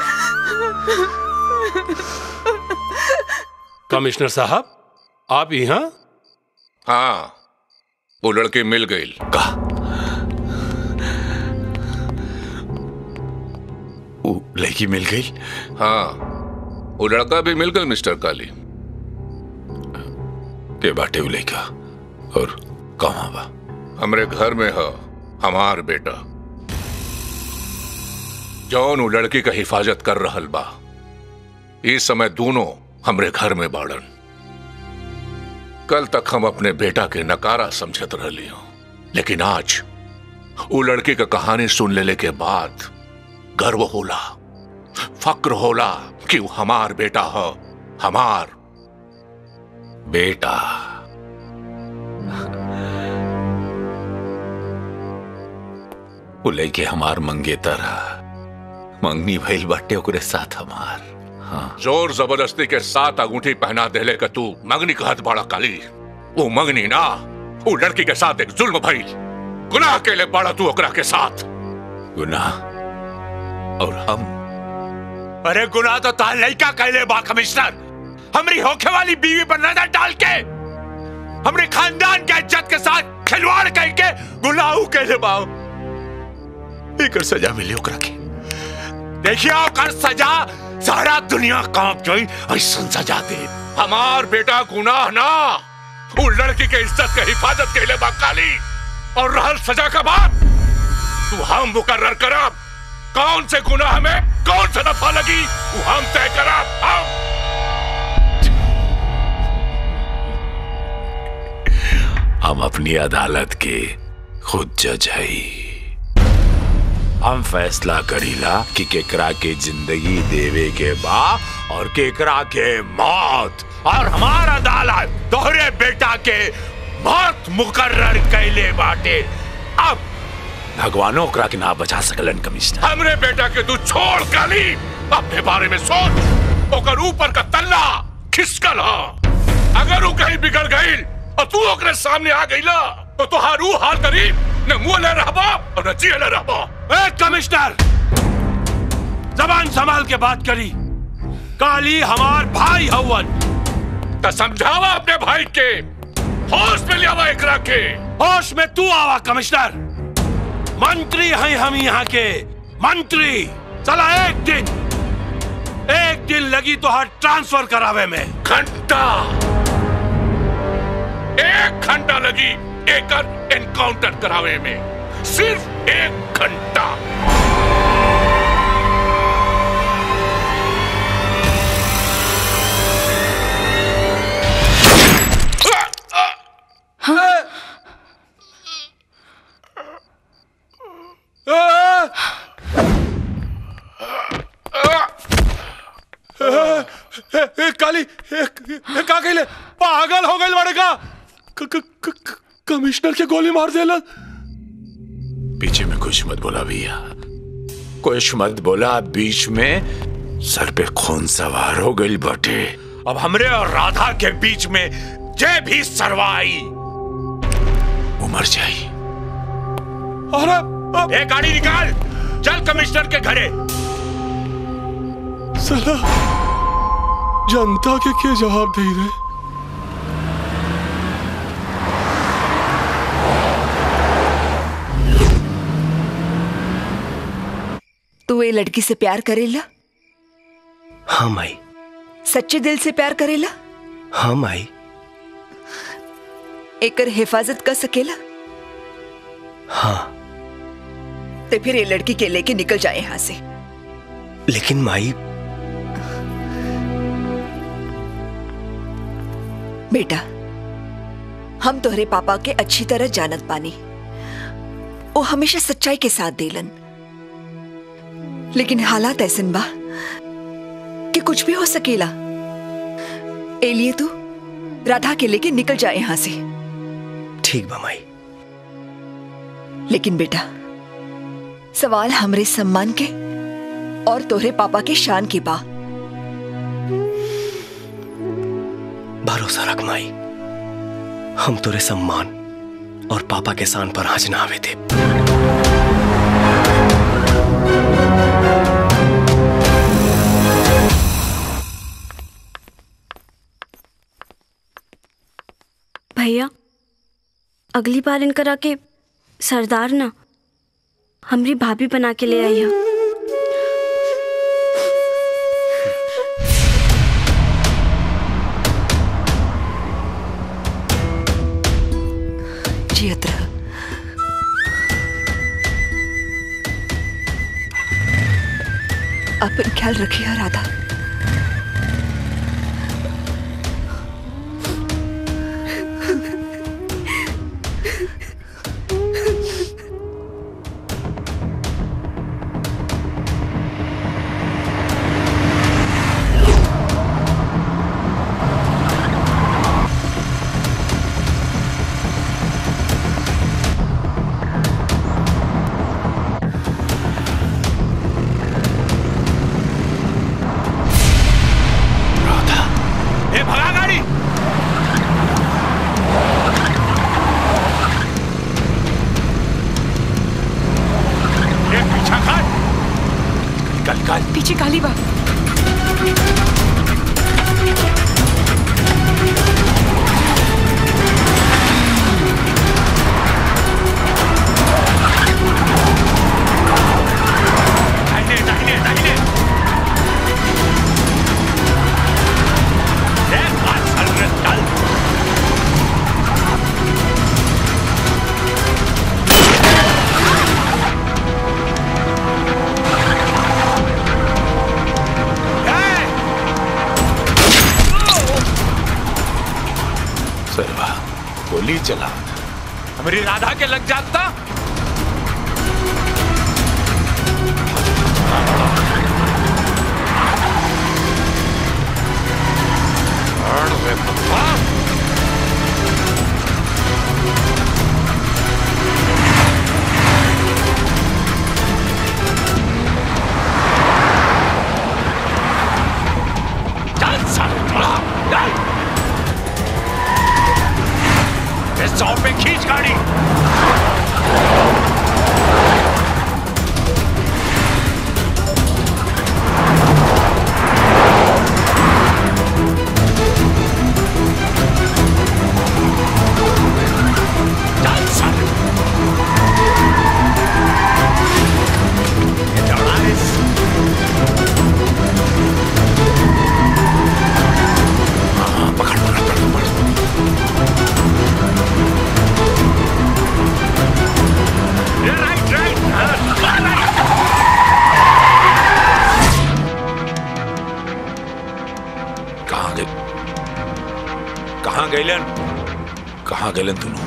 कमिश्नर साहब आप यहाँ हाँ वो लड़की मिल गई वो लड़की मिल गई हाँ वो लड़का भी मिल गया मिस्टर काली के बाटे वो लड़का और कहाँ बा हमरे घर में है हमार बेटा जौन वो लड़की का हिफाजत कर रहल बा इस समय दोनों हमरे घर में बाड़न कल तक हम अपने बेटा के नकारा समझत रहली हूं लेकिन आज वो लड़की का कहानी सुन लेले के बाद गर्व होला फक्र होला कि वो हमार बेटा है हमार बेटा वो लड़के हमार मंगेतर है मंगनी भइल बाटे ओकरे साथ हमार हाँ जोर जबरदस्ती के साथ अंगूठी पहना देले का तू मंगनी कहत बड़ा काली वो मंगनी ना वो लड़की के साथ एक जुल्म भइल गुनाह के लिए बड़ा तू ओकरा के साथ गुनाह और हम अरे गुनाह तो ताल लड़का कहले बा कमिश्नर हमरी होखे वाली बीवी पर नजर डाल के हमरे खानदान के इज्जत के साथ खिलवाड़ करके गुनाह कहले बा एकर सजा मिली ओकरा के देखिए ओकर सजा सारा दुनिया कांप जाई ऐसन सजा दे हमार बेटा गुनाह ना वो लड़की के इज्जत के हिफाजत के लिए काली और रहल सजा का बात तू हम मुकर्र करब कौन से गुनाह में कौन सा दफा लगी वो हम तय करब हम हम अपनी अदालत के खुद जज हई हम फैसला करीला कि केकरा के जिंदगी देवे के बा और केकरा के मौत और हमारा अदालत तोहरे बेटा के मौत मुकर्र कैले बाटे अब भगवानो ओकरा के ना बचा सकलन कमिश्नर हमरे बेटा के तू छोड़ काली अपने बारे में सोच ओकर ऊपर का तल्ला खिसकल हा अगर वो कहीं बिगड़ गई और तू ओकरे सामने आ गईला तो तुहार ऊ हाल करी न मुंह ले रहबा और न जिए ले रहबा ए कमिश्नर जबान संभाल के बात करी काली हमार भाई हवन तो समझावा अपने भाई के होश में लियावा एकरा के होश में तू आवा कमिश्नर मंत्री हैं हम यहाँ के मंत्री चला एक दिन एक दिन लगी तो हर ट्रांसफर करावे में घंटा एक घंटा लगी एकर एनकाउंटर करावे में सिर्फ एक घंटा ए, ए, ए, काली ए, ए, का कहले पागल हो गए बड़े का क- क- क- क- कमिश्नर के गोली मार देला पीछे में कुछ मत बोला भैया कुछ मत बोला बीच में सर पे खून सवार हो गई बटे अब हमरे और राधा के बीच में जे भी सरवाई उमर जाई अरे ए गाड़ी निकाल चल कमिश्नर के घरे साला जनता के क्या जवाब दे रहे तू ये लड़की से प्यार करेला हाँ माई सच्चे दिल से प्यार करेला हाँ माई एकर हिफाजत कर सकेला हाँ तो फिर ये लड़की के लेके निकल जाए यहाँ से लेकिन माई बेटा हम तोहरे पापा के अच्छी तरह जानत पानी वो हमेशा सच्चाई के साथ देलन लेकिन हालात ऐसन बा कि कुछ भी हो सकेला ए लिए तू राधा के लेके निकल जाए यहां से ठीक बा माई लेकिन बेटा सवाल हमरे सम्मान के और तोहरे पापा के शान की बा भरोसा रख माई हम तोरे सम्मान और पापा के शान पर आज ना आवे थे भैया अगली बार इनकर आके सरदार ना हमरी भाभी बना के ले आई है जियत रह अपन ख्याल रखिए राधा ए भगा गाड़ी ए पीछा कर निकल निकल पीछे काली बा दाहिने दाहिने दाहिने ए बात चल रे चल सरवा गोली चला हमारी राधा के लग जाता अरे बाबा चल साला चल इस सौ पे खींच गाड़ी कहाँ गए कहाँ गैलन कहाँ गैलन दोनों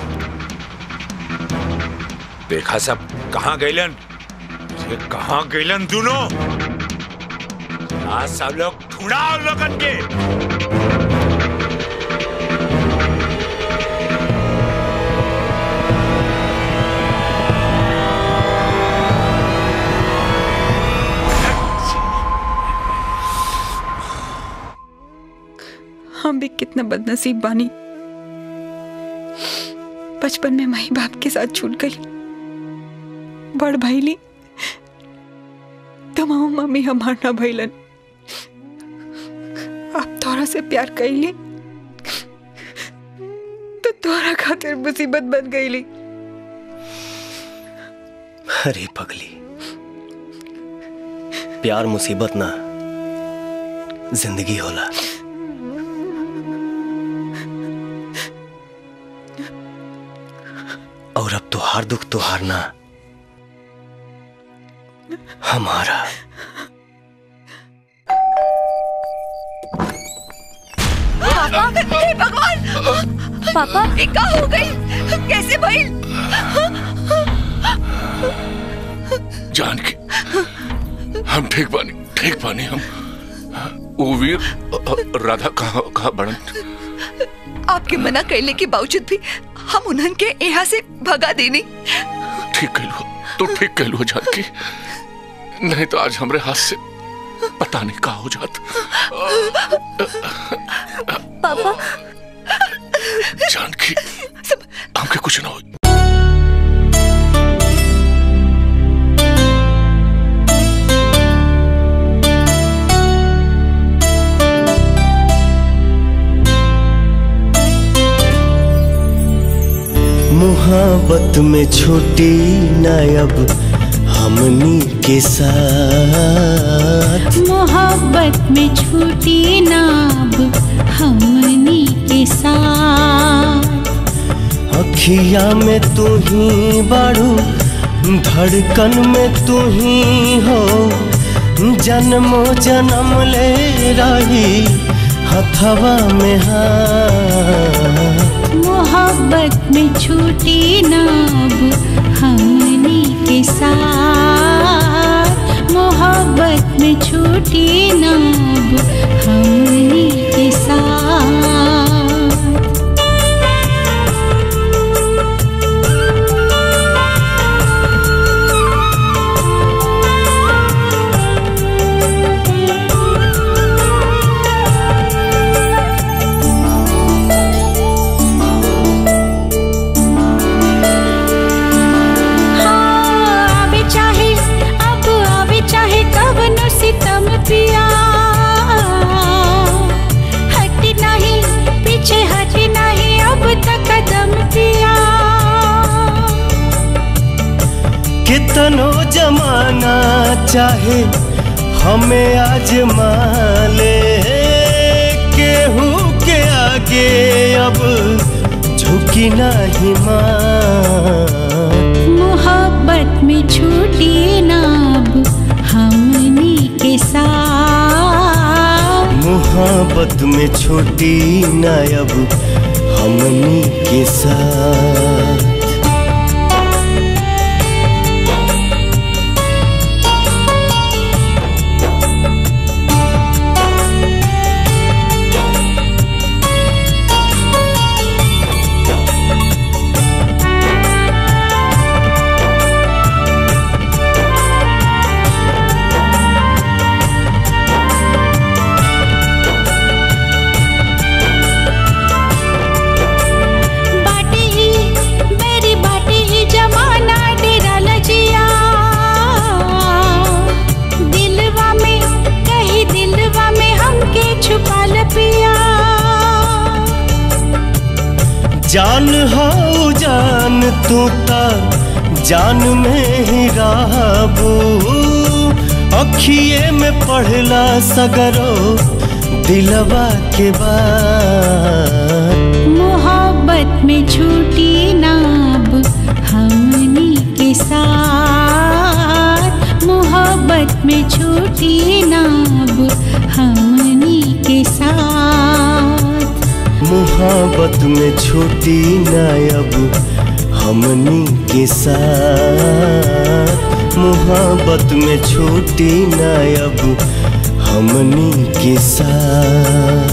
देखा सब कहाँ गैलन ये कहाँ गैलन दोनों आज सब लोग ढूंढा उन लोगन के हम भी कितना बदनसीब बानी बचपन में माई बाप के साथ छूट गई बड़ भैली तमाम मम्मी हमार ना भैलन अब तोरा से प्यार कैली तो तोरा खातिर मुसीबत बन गईली अरे पगली प्यार मुसीबत ना जिंदगी होला और अब तुहार दुख तुहार ना हमारा पापा हे भगवान पापा ये का हो गई कैसे भइल जान के हम ठीक बानी ठीक बानी हम वो वीर अ- अ- राधा कहाँ कहाँ बड़न आपके मना कैले के बावजूद भी हम उन्हन के यहाँ से भगा देनी ठीक कहलू तो ठीक कहलू जान की नहीं तो आज हमरे हाथ से पता नहीं का हो जात पापा जान की हमके कुछ ना हो मोहब्बत में छूटी ना अब हमनी के साथ मोहब्बत में छूटी नाब हमनी के साथ अखिया में तू ही बाड़ू धड़कन में तू ही हो जन्मो जन्म ले रही हथवा में हाथ मोहब्बत में छूटी नाब हमनी के साथ मोहब्बत में छूटी नाब हमनी के साथ हाँ, आवे चाहे अब आवे चाहे कब नो सितम पिया हट नहीं पीछे हट नहीं अब तक कदम पिया कितनो जमाना चाहे हमें आजमा ले केहू के आगे अब झुकी नहीं मां मोहब्बत में छूटी नाब हमनी के साथ मोहब्बत में छोटी ना अब हमनी के साथ बाटे ही मेरी बाटे ही जमाना डेरा लजिया दिलवा में कहीं दिलवा में हमके छुपा ल पिया जान हो जान तू ता जान में ही रहबू अखिए में पढ़ला सगरो दिलवा के बाद मोहब्बत में छूटी नाब हमनी के साथ मोहब्बत में छूटी नाब हमनी के साथ मोहब्बत में छूटी ना अब हमनी के साथ मोहब्बत में छूटी ना अब हमनी के साथ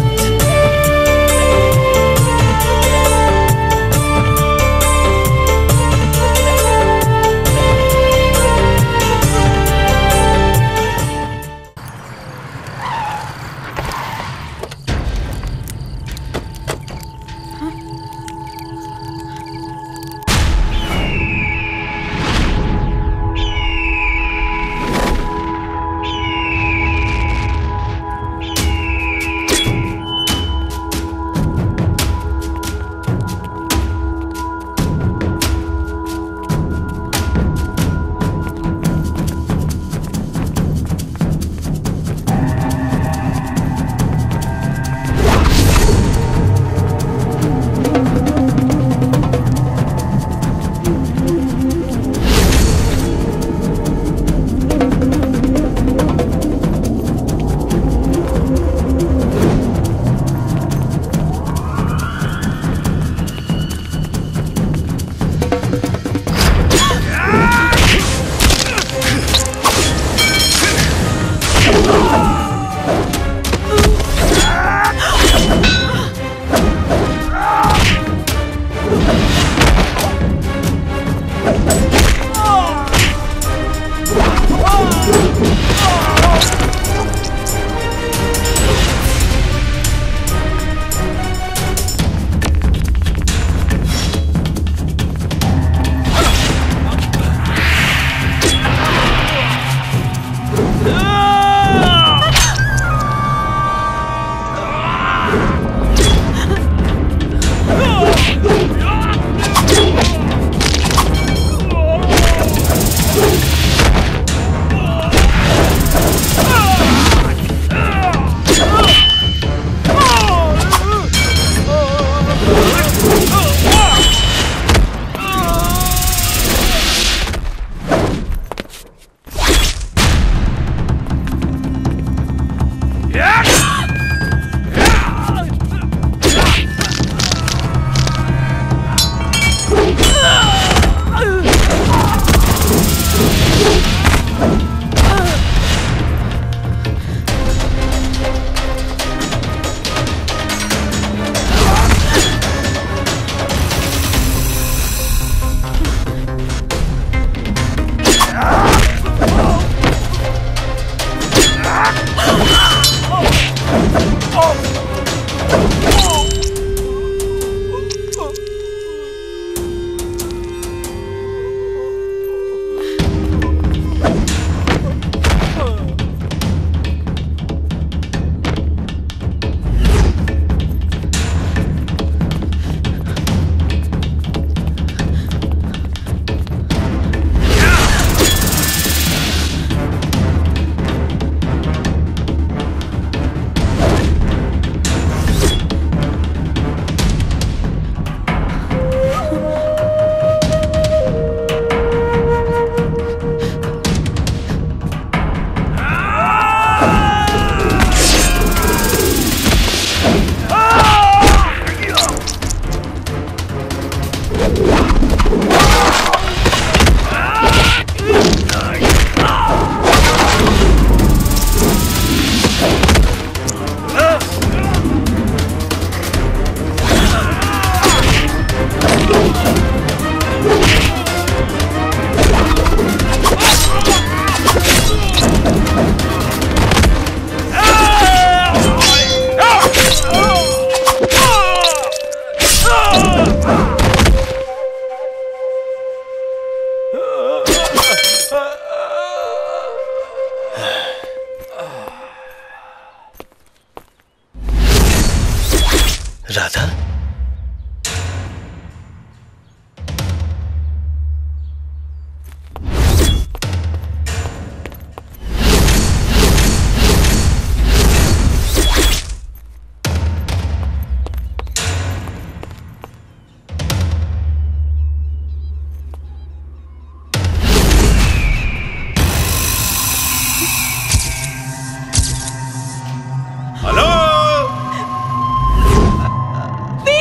राधा हेलो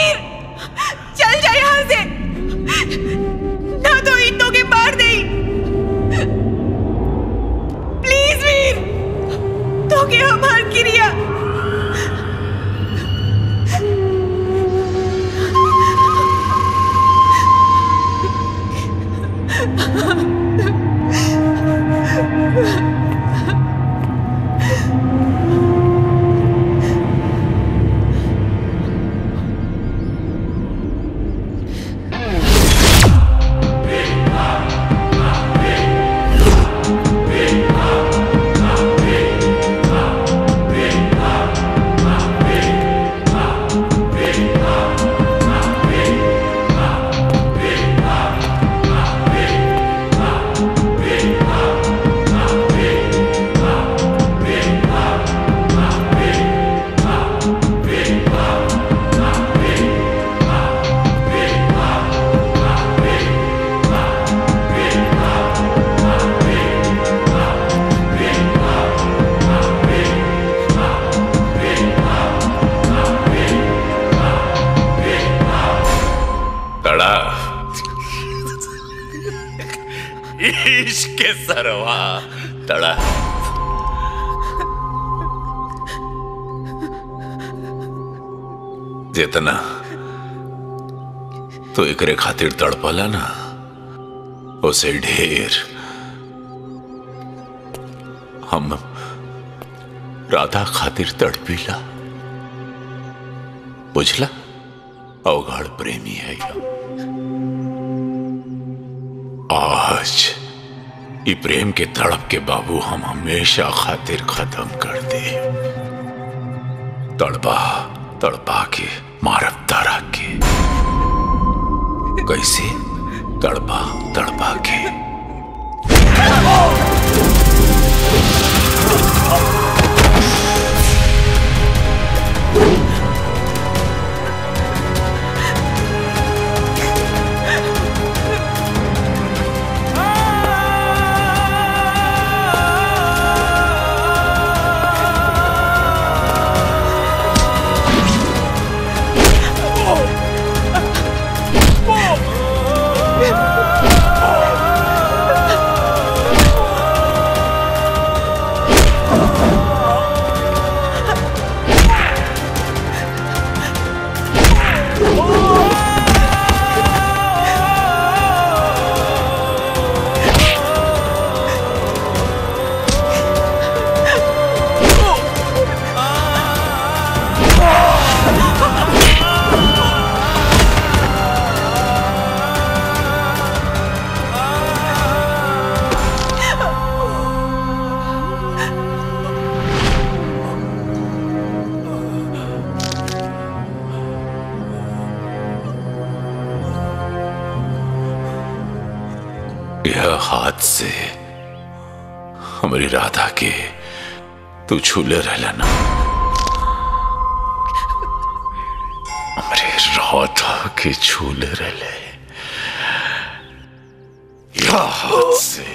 के सरवा तड़ा जितना तो एकरे खातिर तड़पला ना उसे ढेर हम राधा खातिर तड़पीला बुझला अवगाढ़ प्रेमी है यह। आज ई प्रेम के तड़प के बाबू हम हमेशा खातिर खत्म कर दे तड़पा तड़पा के मारब तारा के कैसे तड़पा तड़पा के यह हाथ से हमारी राधा के तू छूले रहला ना हमारे राधा के छूले रहले यह हाथ से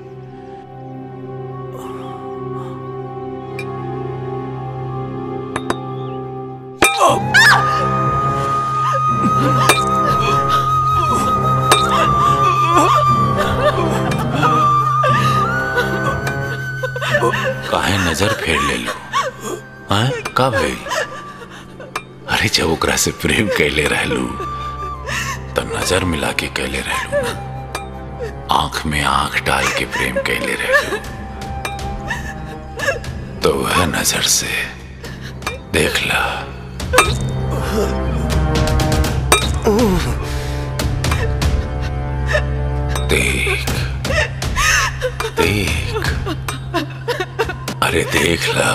काहे नजर फेर ले लो हाँ का भइल अरे जब ओकरा से प्रेम कैले रहलू तो नजर मिला के कैले रहलू ना आंख में आंख डाल के प्रेम कैले रहलू तो वह नजर से देख ला देख देख अरे देख ला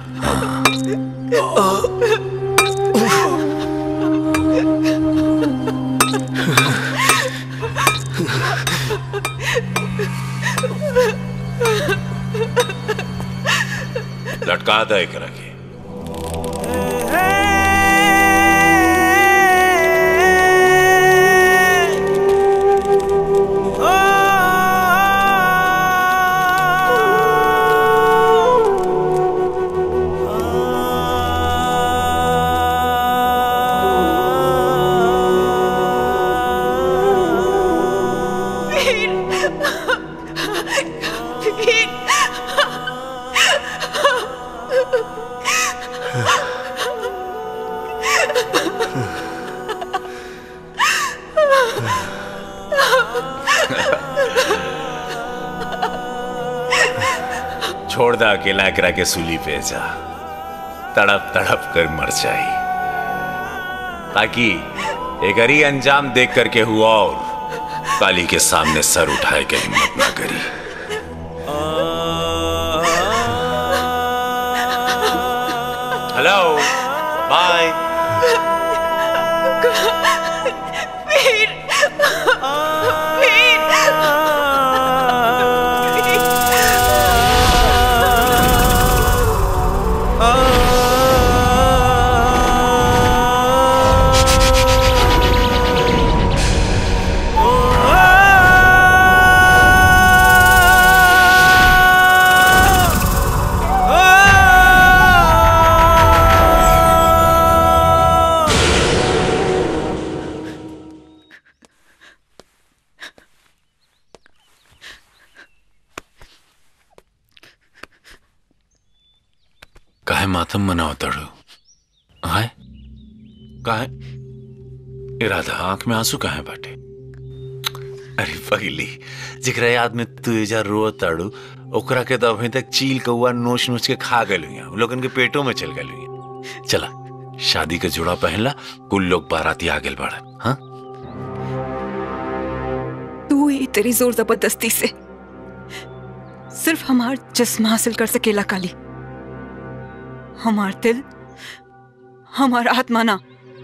लटका दे एकरा के वीर वीर छोड़ दा अकेला एकरा के सूली पे जा तड़प तड़प कर मर जाई ताकि एकरी अंजाम देख करके हुआ और काली के सामने सर उठाए के हिम्मत ना करी हेलो बाय वीर वीर मातम मनाओ तड़ो हाय काहे इरादा आंख में आंसू काहे बाटे अरे पगली जिकरा याद में तू एजा रो ताड़ू ओकरा के तो अभी तक चील कौआ नोच नोच के खा गए हुई लोगन के पेटों में चल गए हुई चला शादी का जोड़ा पहनला कुल लोग बाराती आ गए बाड़न हाँ तू ही तेरी जोर जबरदस्ती से सिर्फ हमार जिस्म हासिल कर सकेला काली हमार दिल हमार आत्मा ना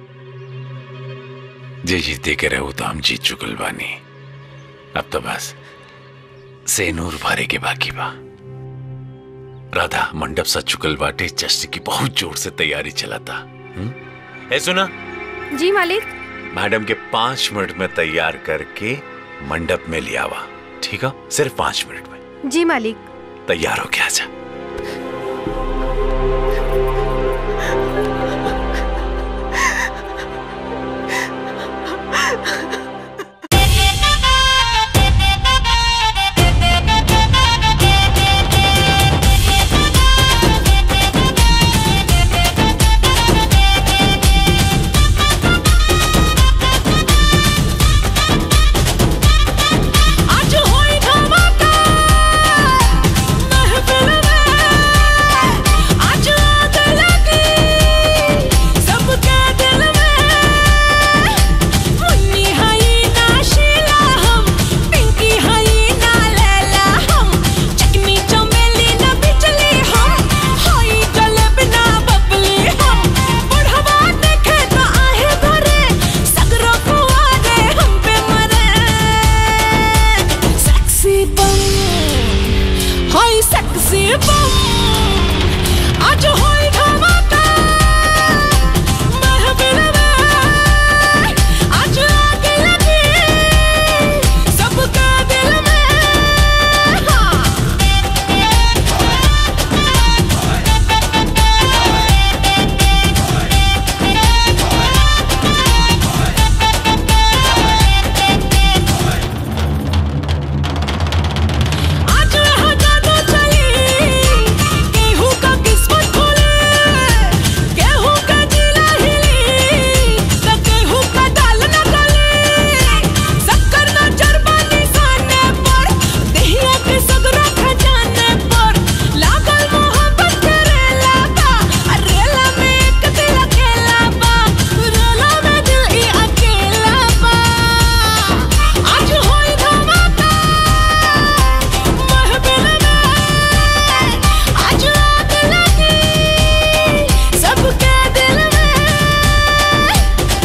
जे जीते के रहो तो हम जीत चुकल बानी अब तो बस सेनूर भरे के बाकी बा राधा मंडप सज चुकल बाटे जश्न की बहुत जोर से तैयारी चलाता हम्म? ए सुना जी मालिक मैडम के पांच मिनट में तैयार करके मंडप में ले आवा ठीक है सिर्फ पांच मिनट में जी मालिक तैयार हो गया जा आज होई धमाका महफिल में आज आग लगी सबके दिल में मुन्नी हई ना शीला हम पिंकी हई ना लैला हम चकनी चमेली ना बिजली हम हई जलेबी ना बबली हम बुढ़वा देखे तो आहे भरे सगरो कुआरे हम पे मरे sexy bum होई sexy bum आज होई धमाका महफिल में आज आग लगी सबका दिल में हाँ आज यहाँ जादू चली केहू का किस्मत खुले केहू का जिला हिली तो केहू का डाल न गले शक्कर न चरबा निशाने पर दहिया के सगरा खजाने पर लागल मोहब्बत के रेला बा आ रेला में एक दिल अकेला बा रेला में दिल ही अकेला बा आज होई धमाका महफिल में आज आग लगी सबके दिल में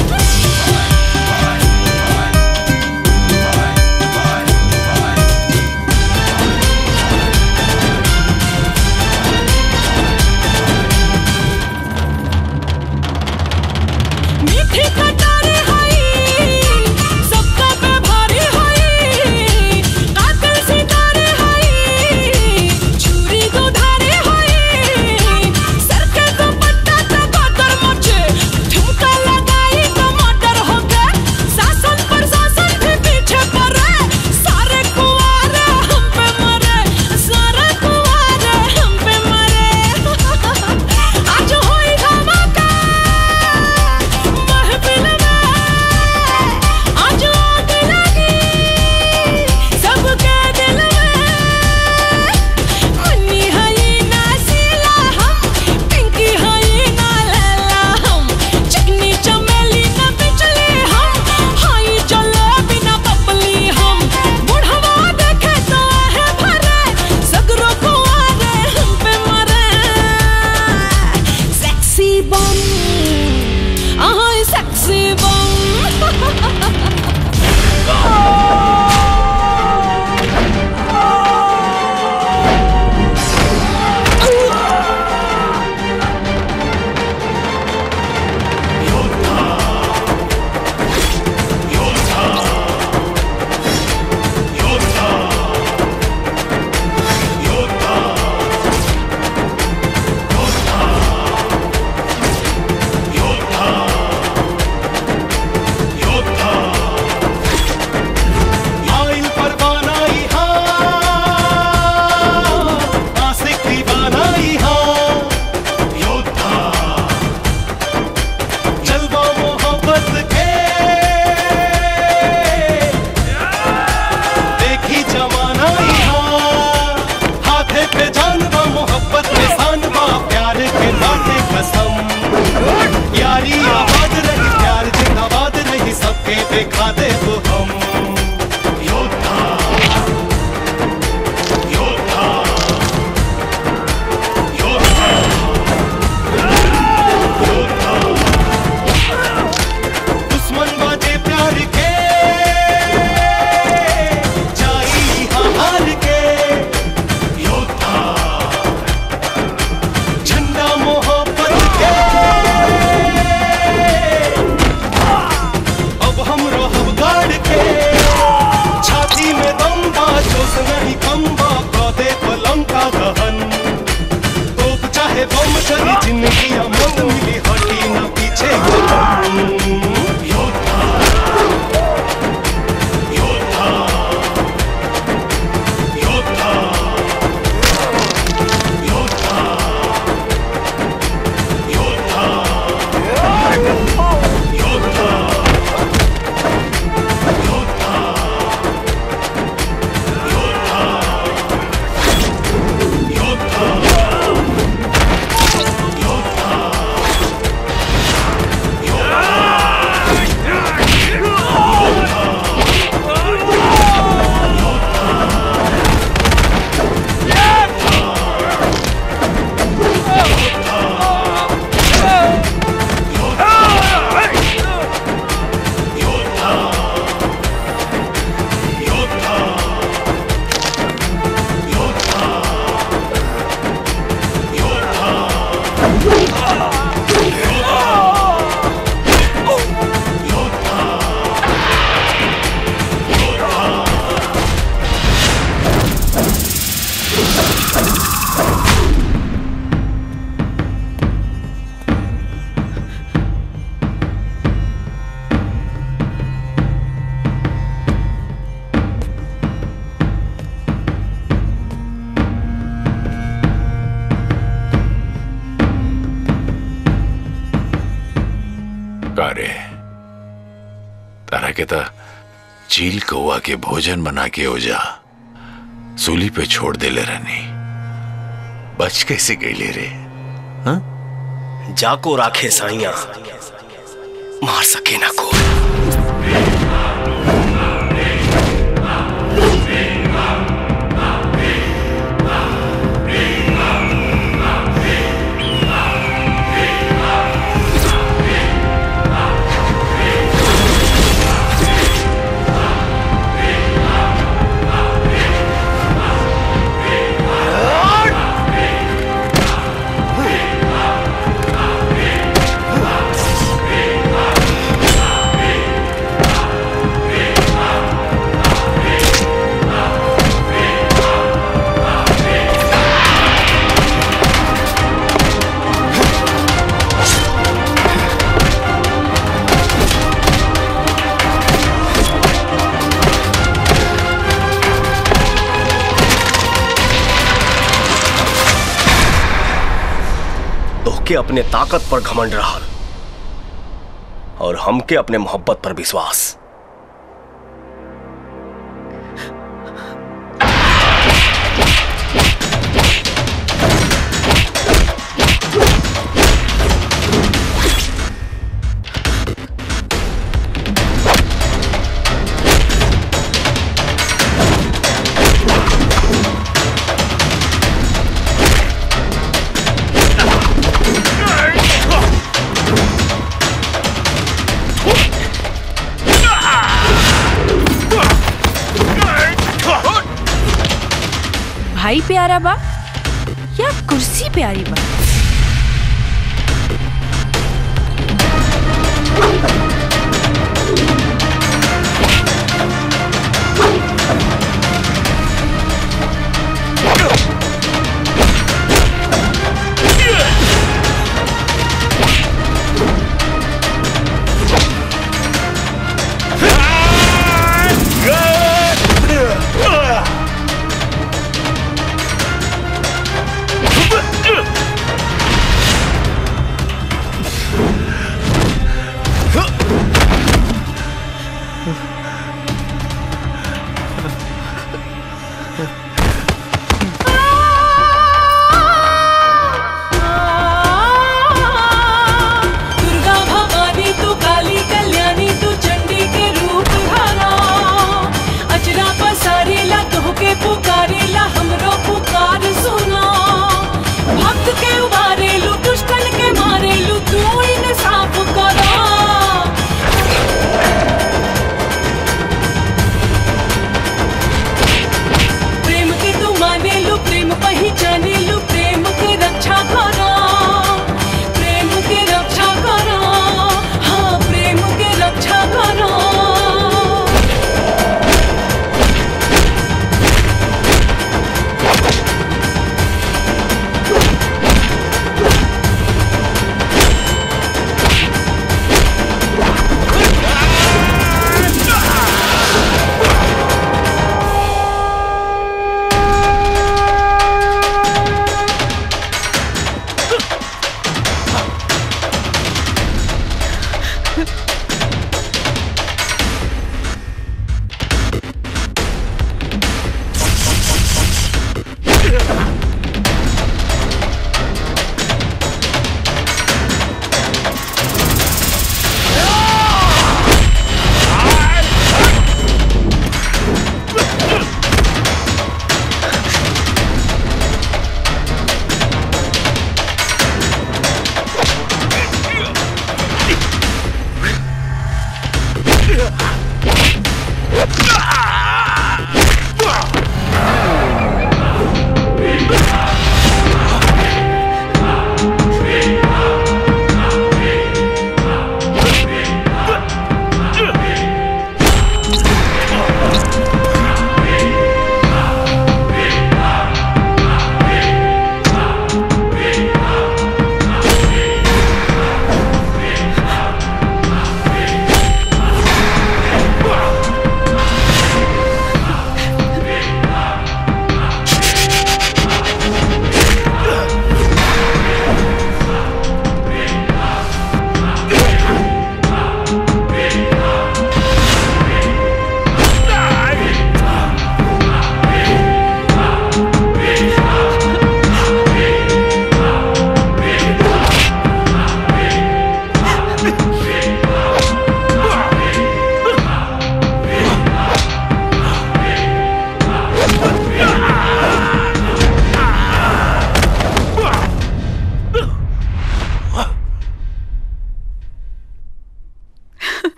मीठी कटारी हई सबका पे भारी हई कातिल सितारे हई छुरी दुधारी हई सर के दुपट्टा तो बदर मचे ठुमका लगाई तो मर्डर हो गए शासन प्रशासन भी पीछे पड़े सारे कुआरे हम पे मरे सारे कुआरे हम पे मरे आज होई धमाका महफिल में आज आग लगी सबके दिल में मुन्नी हई ना शीला हम पिंकी हई ना लैला हम चिकनी चमेली ना बिजली हम हई जलेबी ना बबली हम बुढ़वा देखे तो है भरे सगरो कुआरे हम पे मरे सेक्सी बम I sexy का रे तारा के ता चील कौआ के भोजन बना के ओजा सूली पे छोड़ देले रहनी बच कैसे गईले रे जाको राखे साइया मार सके ना कोई तोहके अपने ताकत पर घमंड रहा और हमके अपने मोहब्बत पर विश्वास भाई प्यारा बा या कुर्सी प्यारी बा Ah!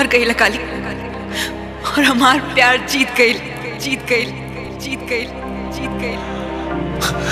गई काली और हमार प्यार जीत गई जीत गई जीत गई जीत गई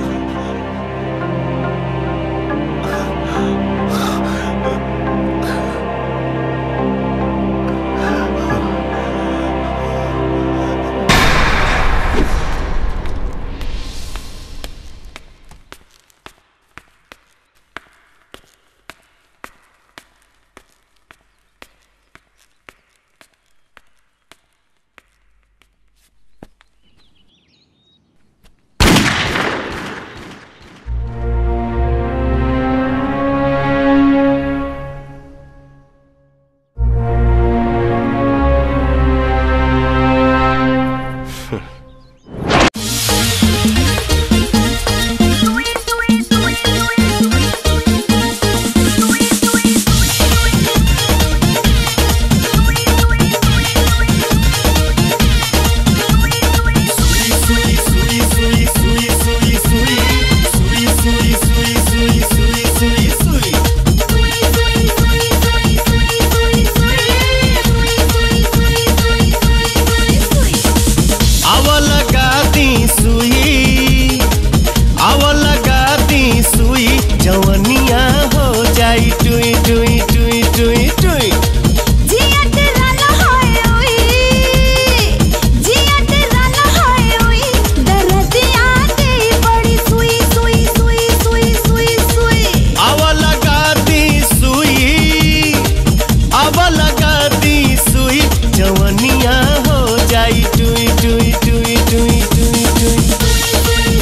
आव लगा दी सुई आव लगा दी सुई जवनिया हो जाई टुई टुई टुई टुई टुई जिया तेरा लहाए ओए जिया तेरा लहाए ओए दर्दिया दे बड़ी सुई सुई सुई सुई सुई सुई आव लगा दी सुई आव लगा दी सुई जवनिया हो जाई टुई टुई टुई टुई टुई टुई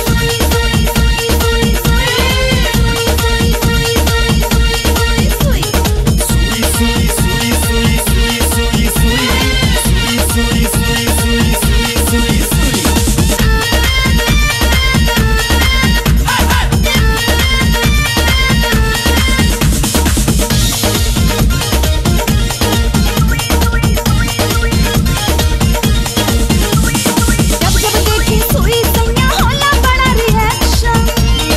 जब जब देखी सुई सैया होला बड़ा रिएक्शन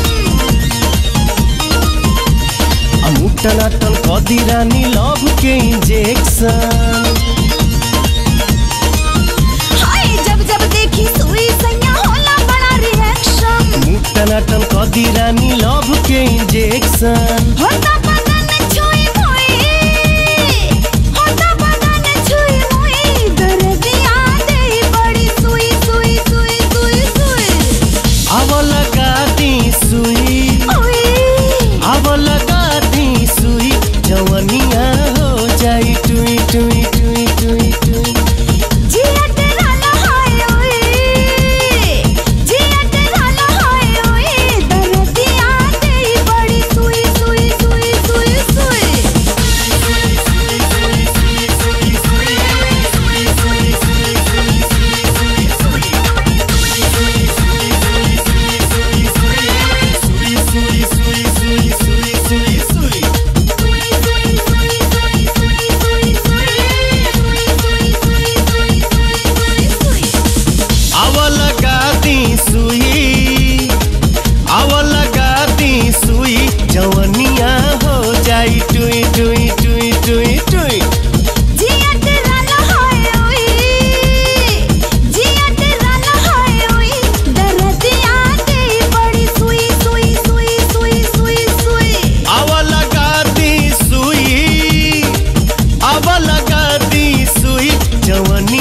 अमुटन अटन कदी रानी लव के इंजेक्शन हाय जब जब देखी सुई सैया होला बड़ा रिएक्शन मुटन अटन कदी रानी लव के इंजेक्शन होता बदन छुई मोई होता बदन छुई मोई दर्दिया दे बड़ी सुई सुई सुई सुई सुई आव लगा दी सुई आव लगा दी सुई जवनिया हो जाई टुई टुई टुई टुई टुई जिया तेरा लहाए ओए जिया तेरा लहाए ओए दर्दिया दे बड़ी सुई सुई सुई सुई सुई आव लगा दी सुई आव लगा दी सुई जवनिया हो जाई टुई टुई टुई टुई टुई जिया तेरा लहाए ओए जिया तेरा लहाए ओए दर्दिया दे बड़ी सुई सुई सुई सुई सुई सुई आव लगा दी सुई आव लगा दी सुई जवनी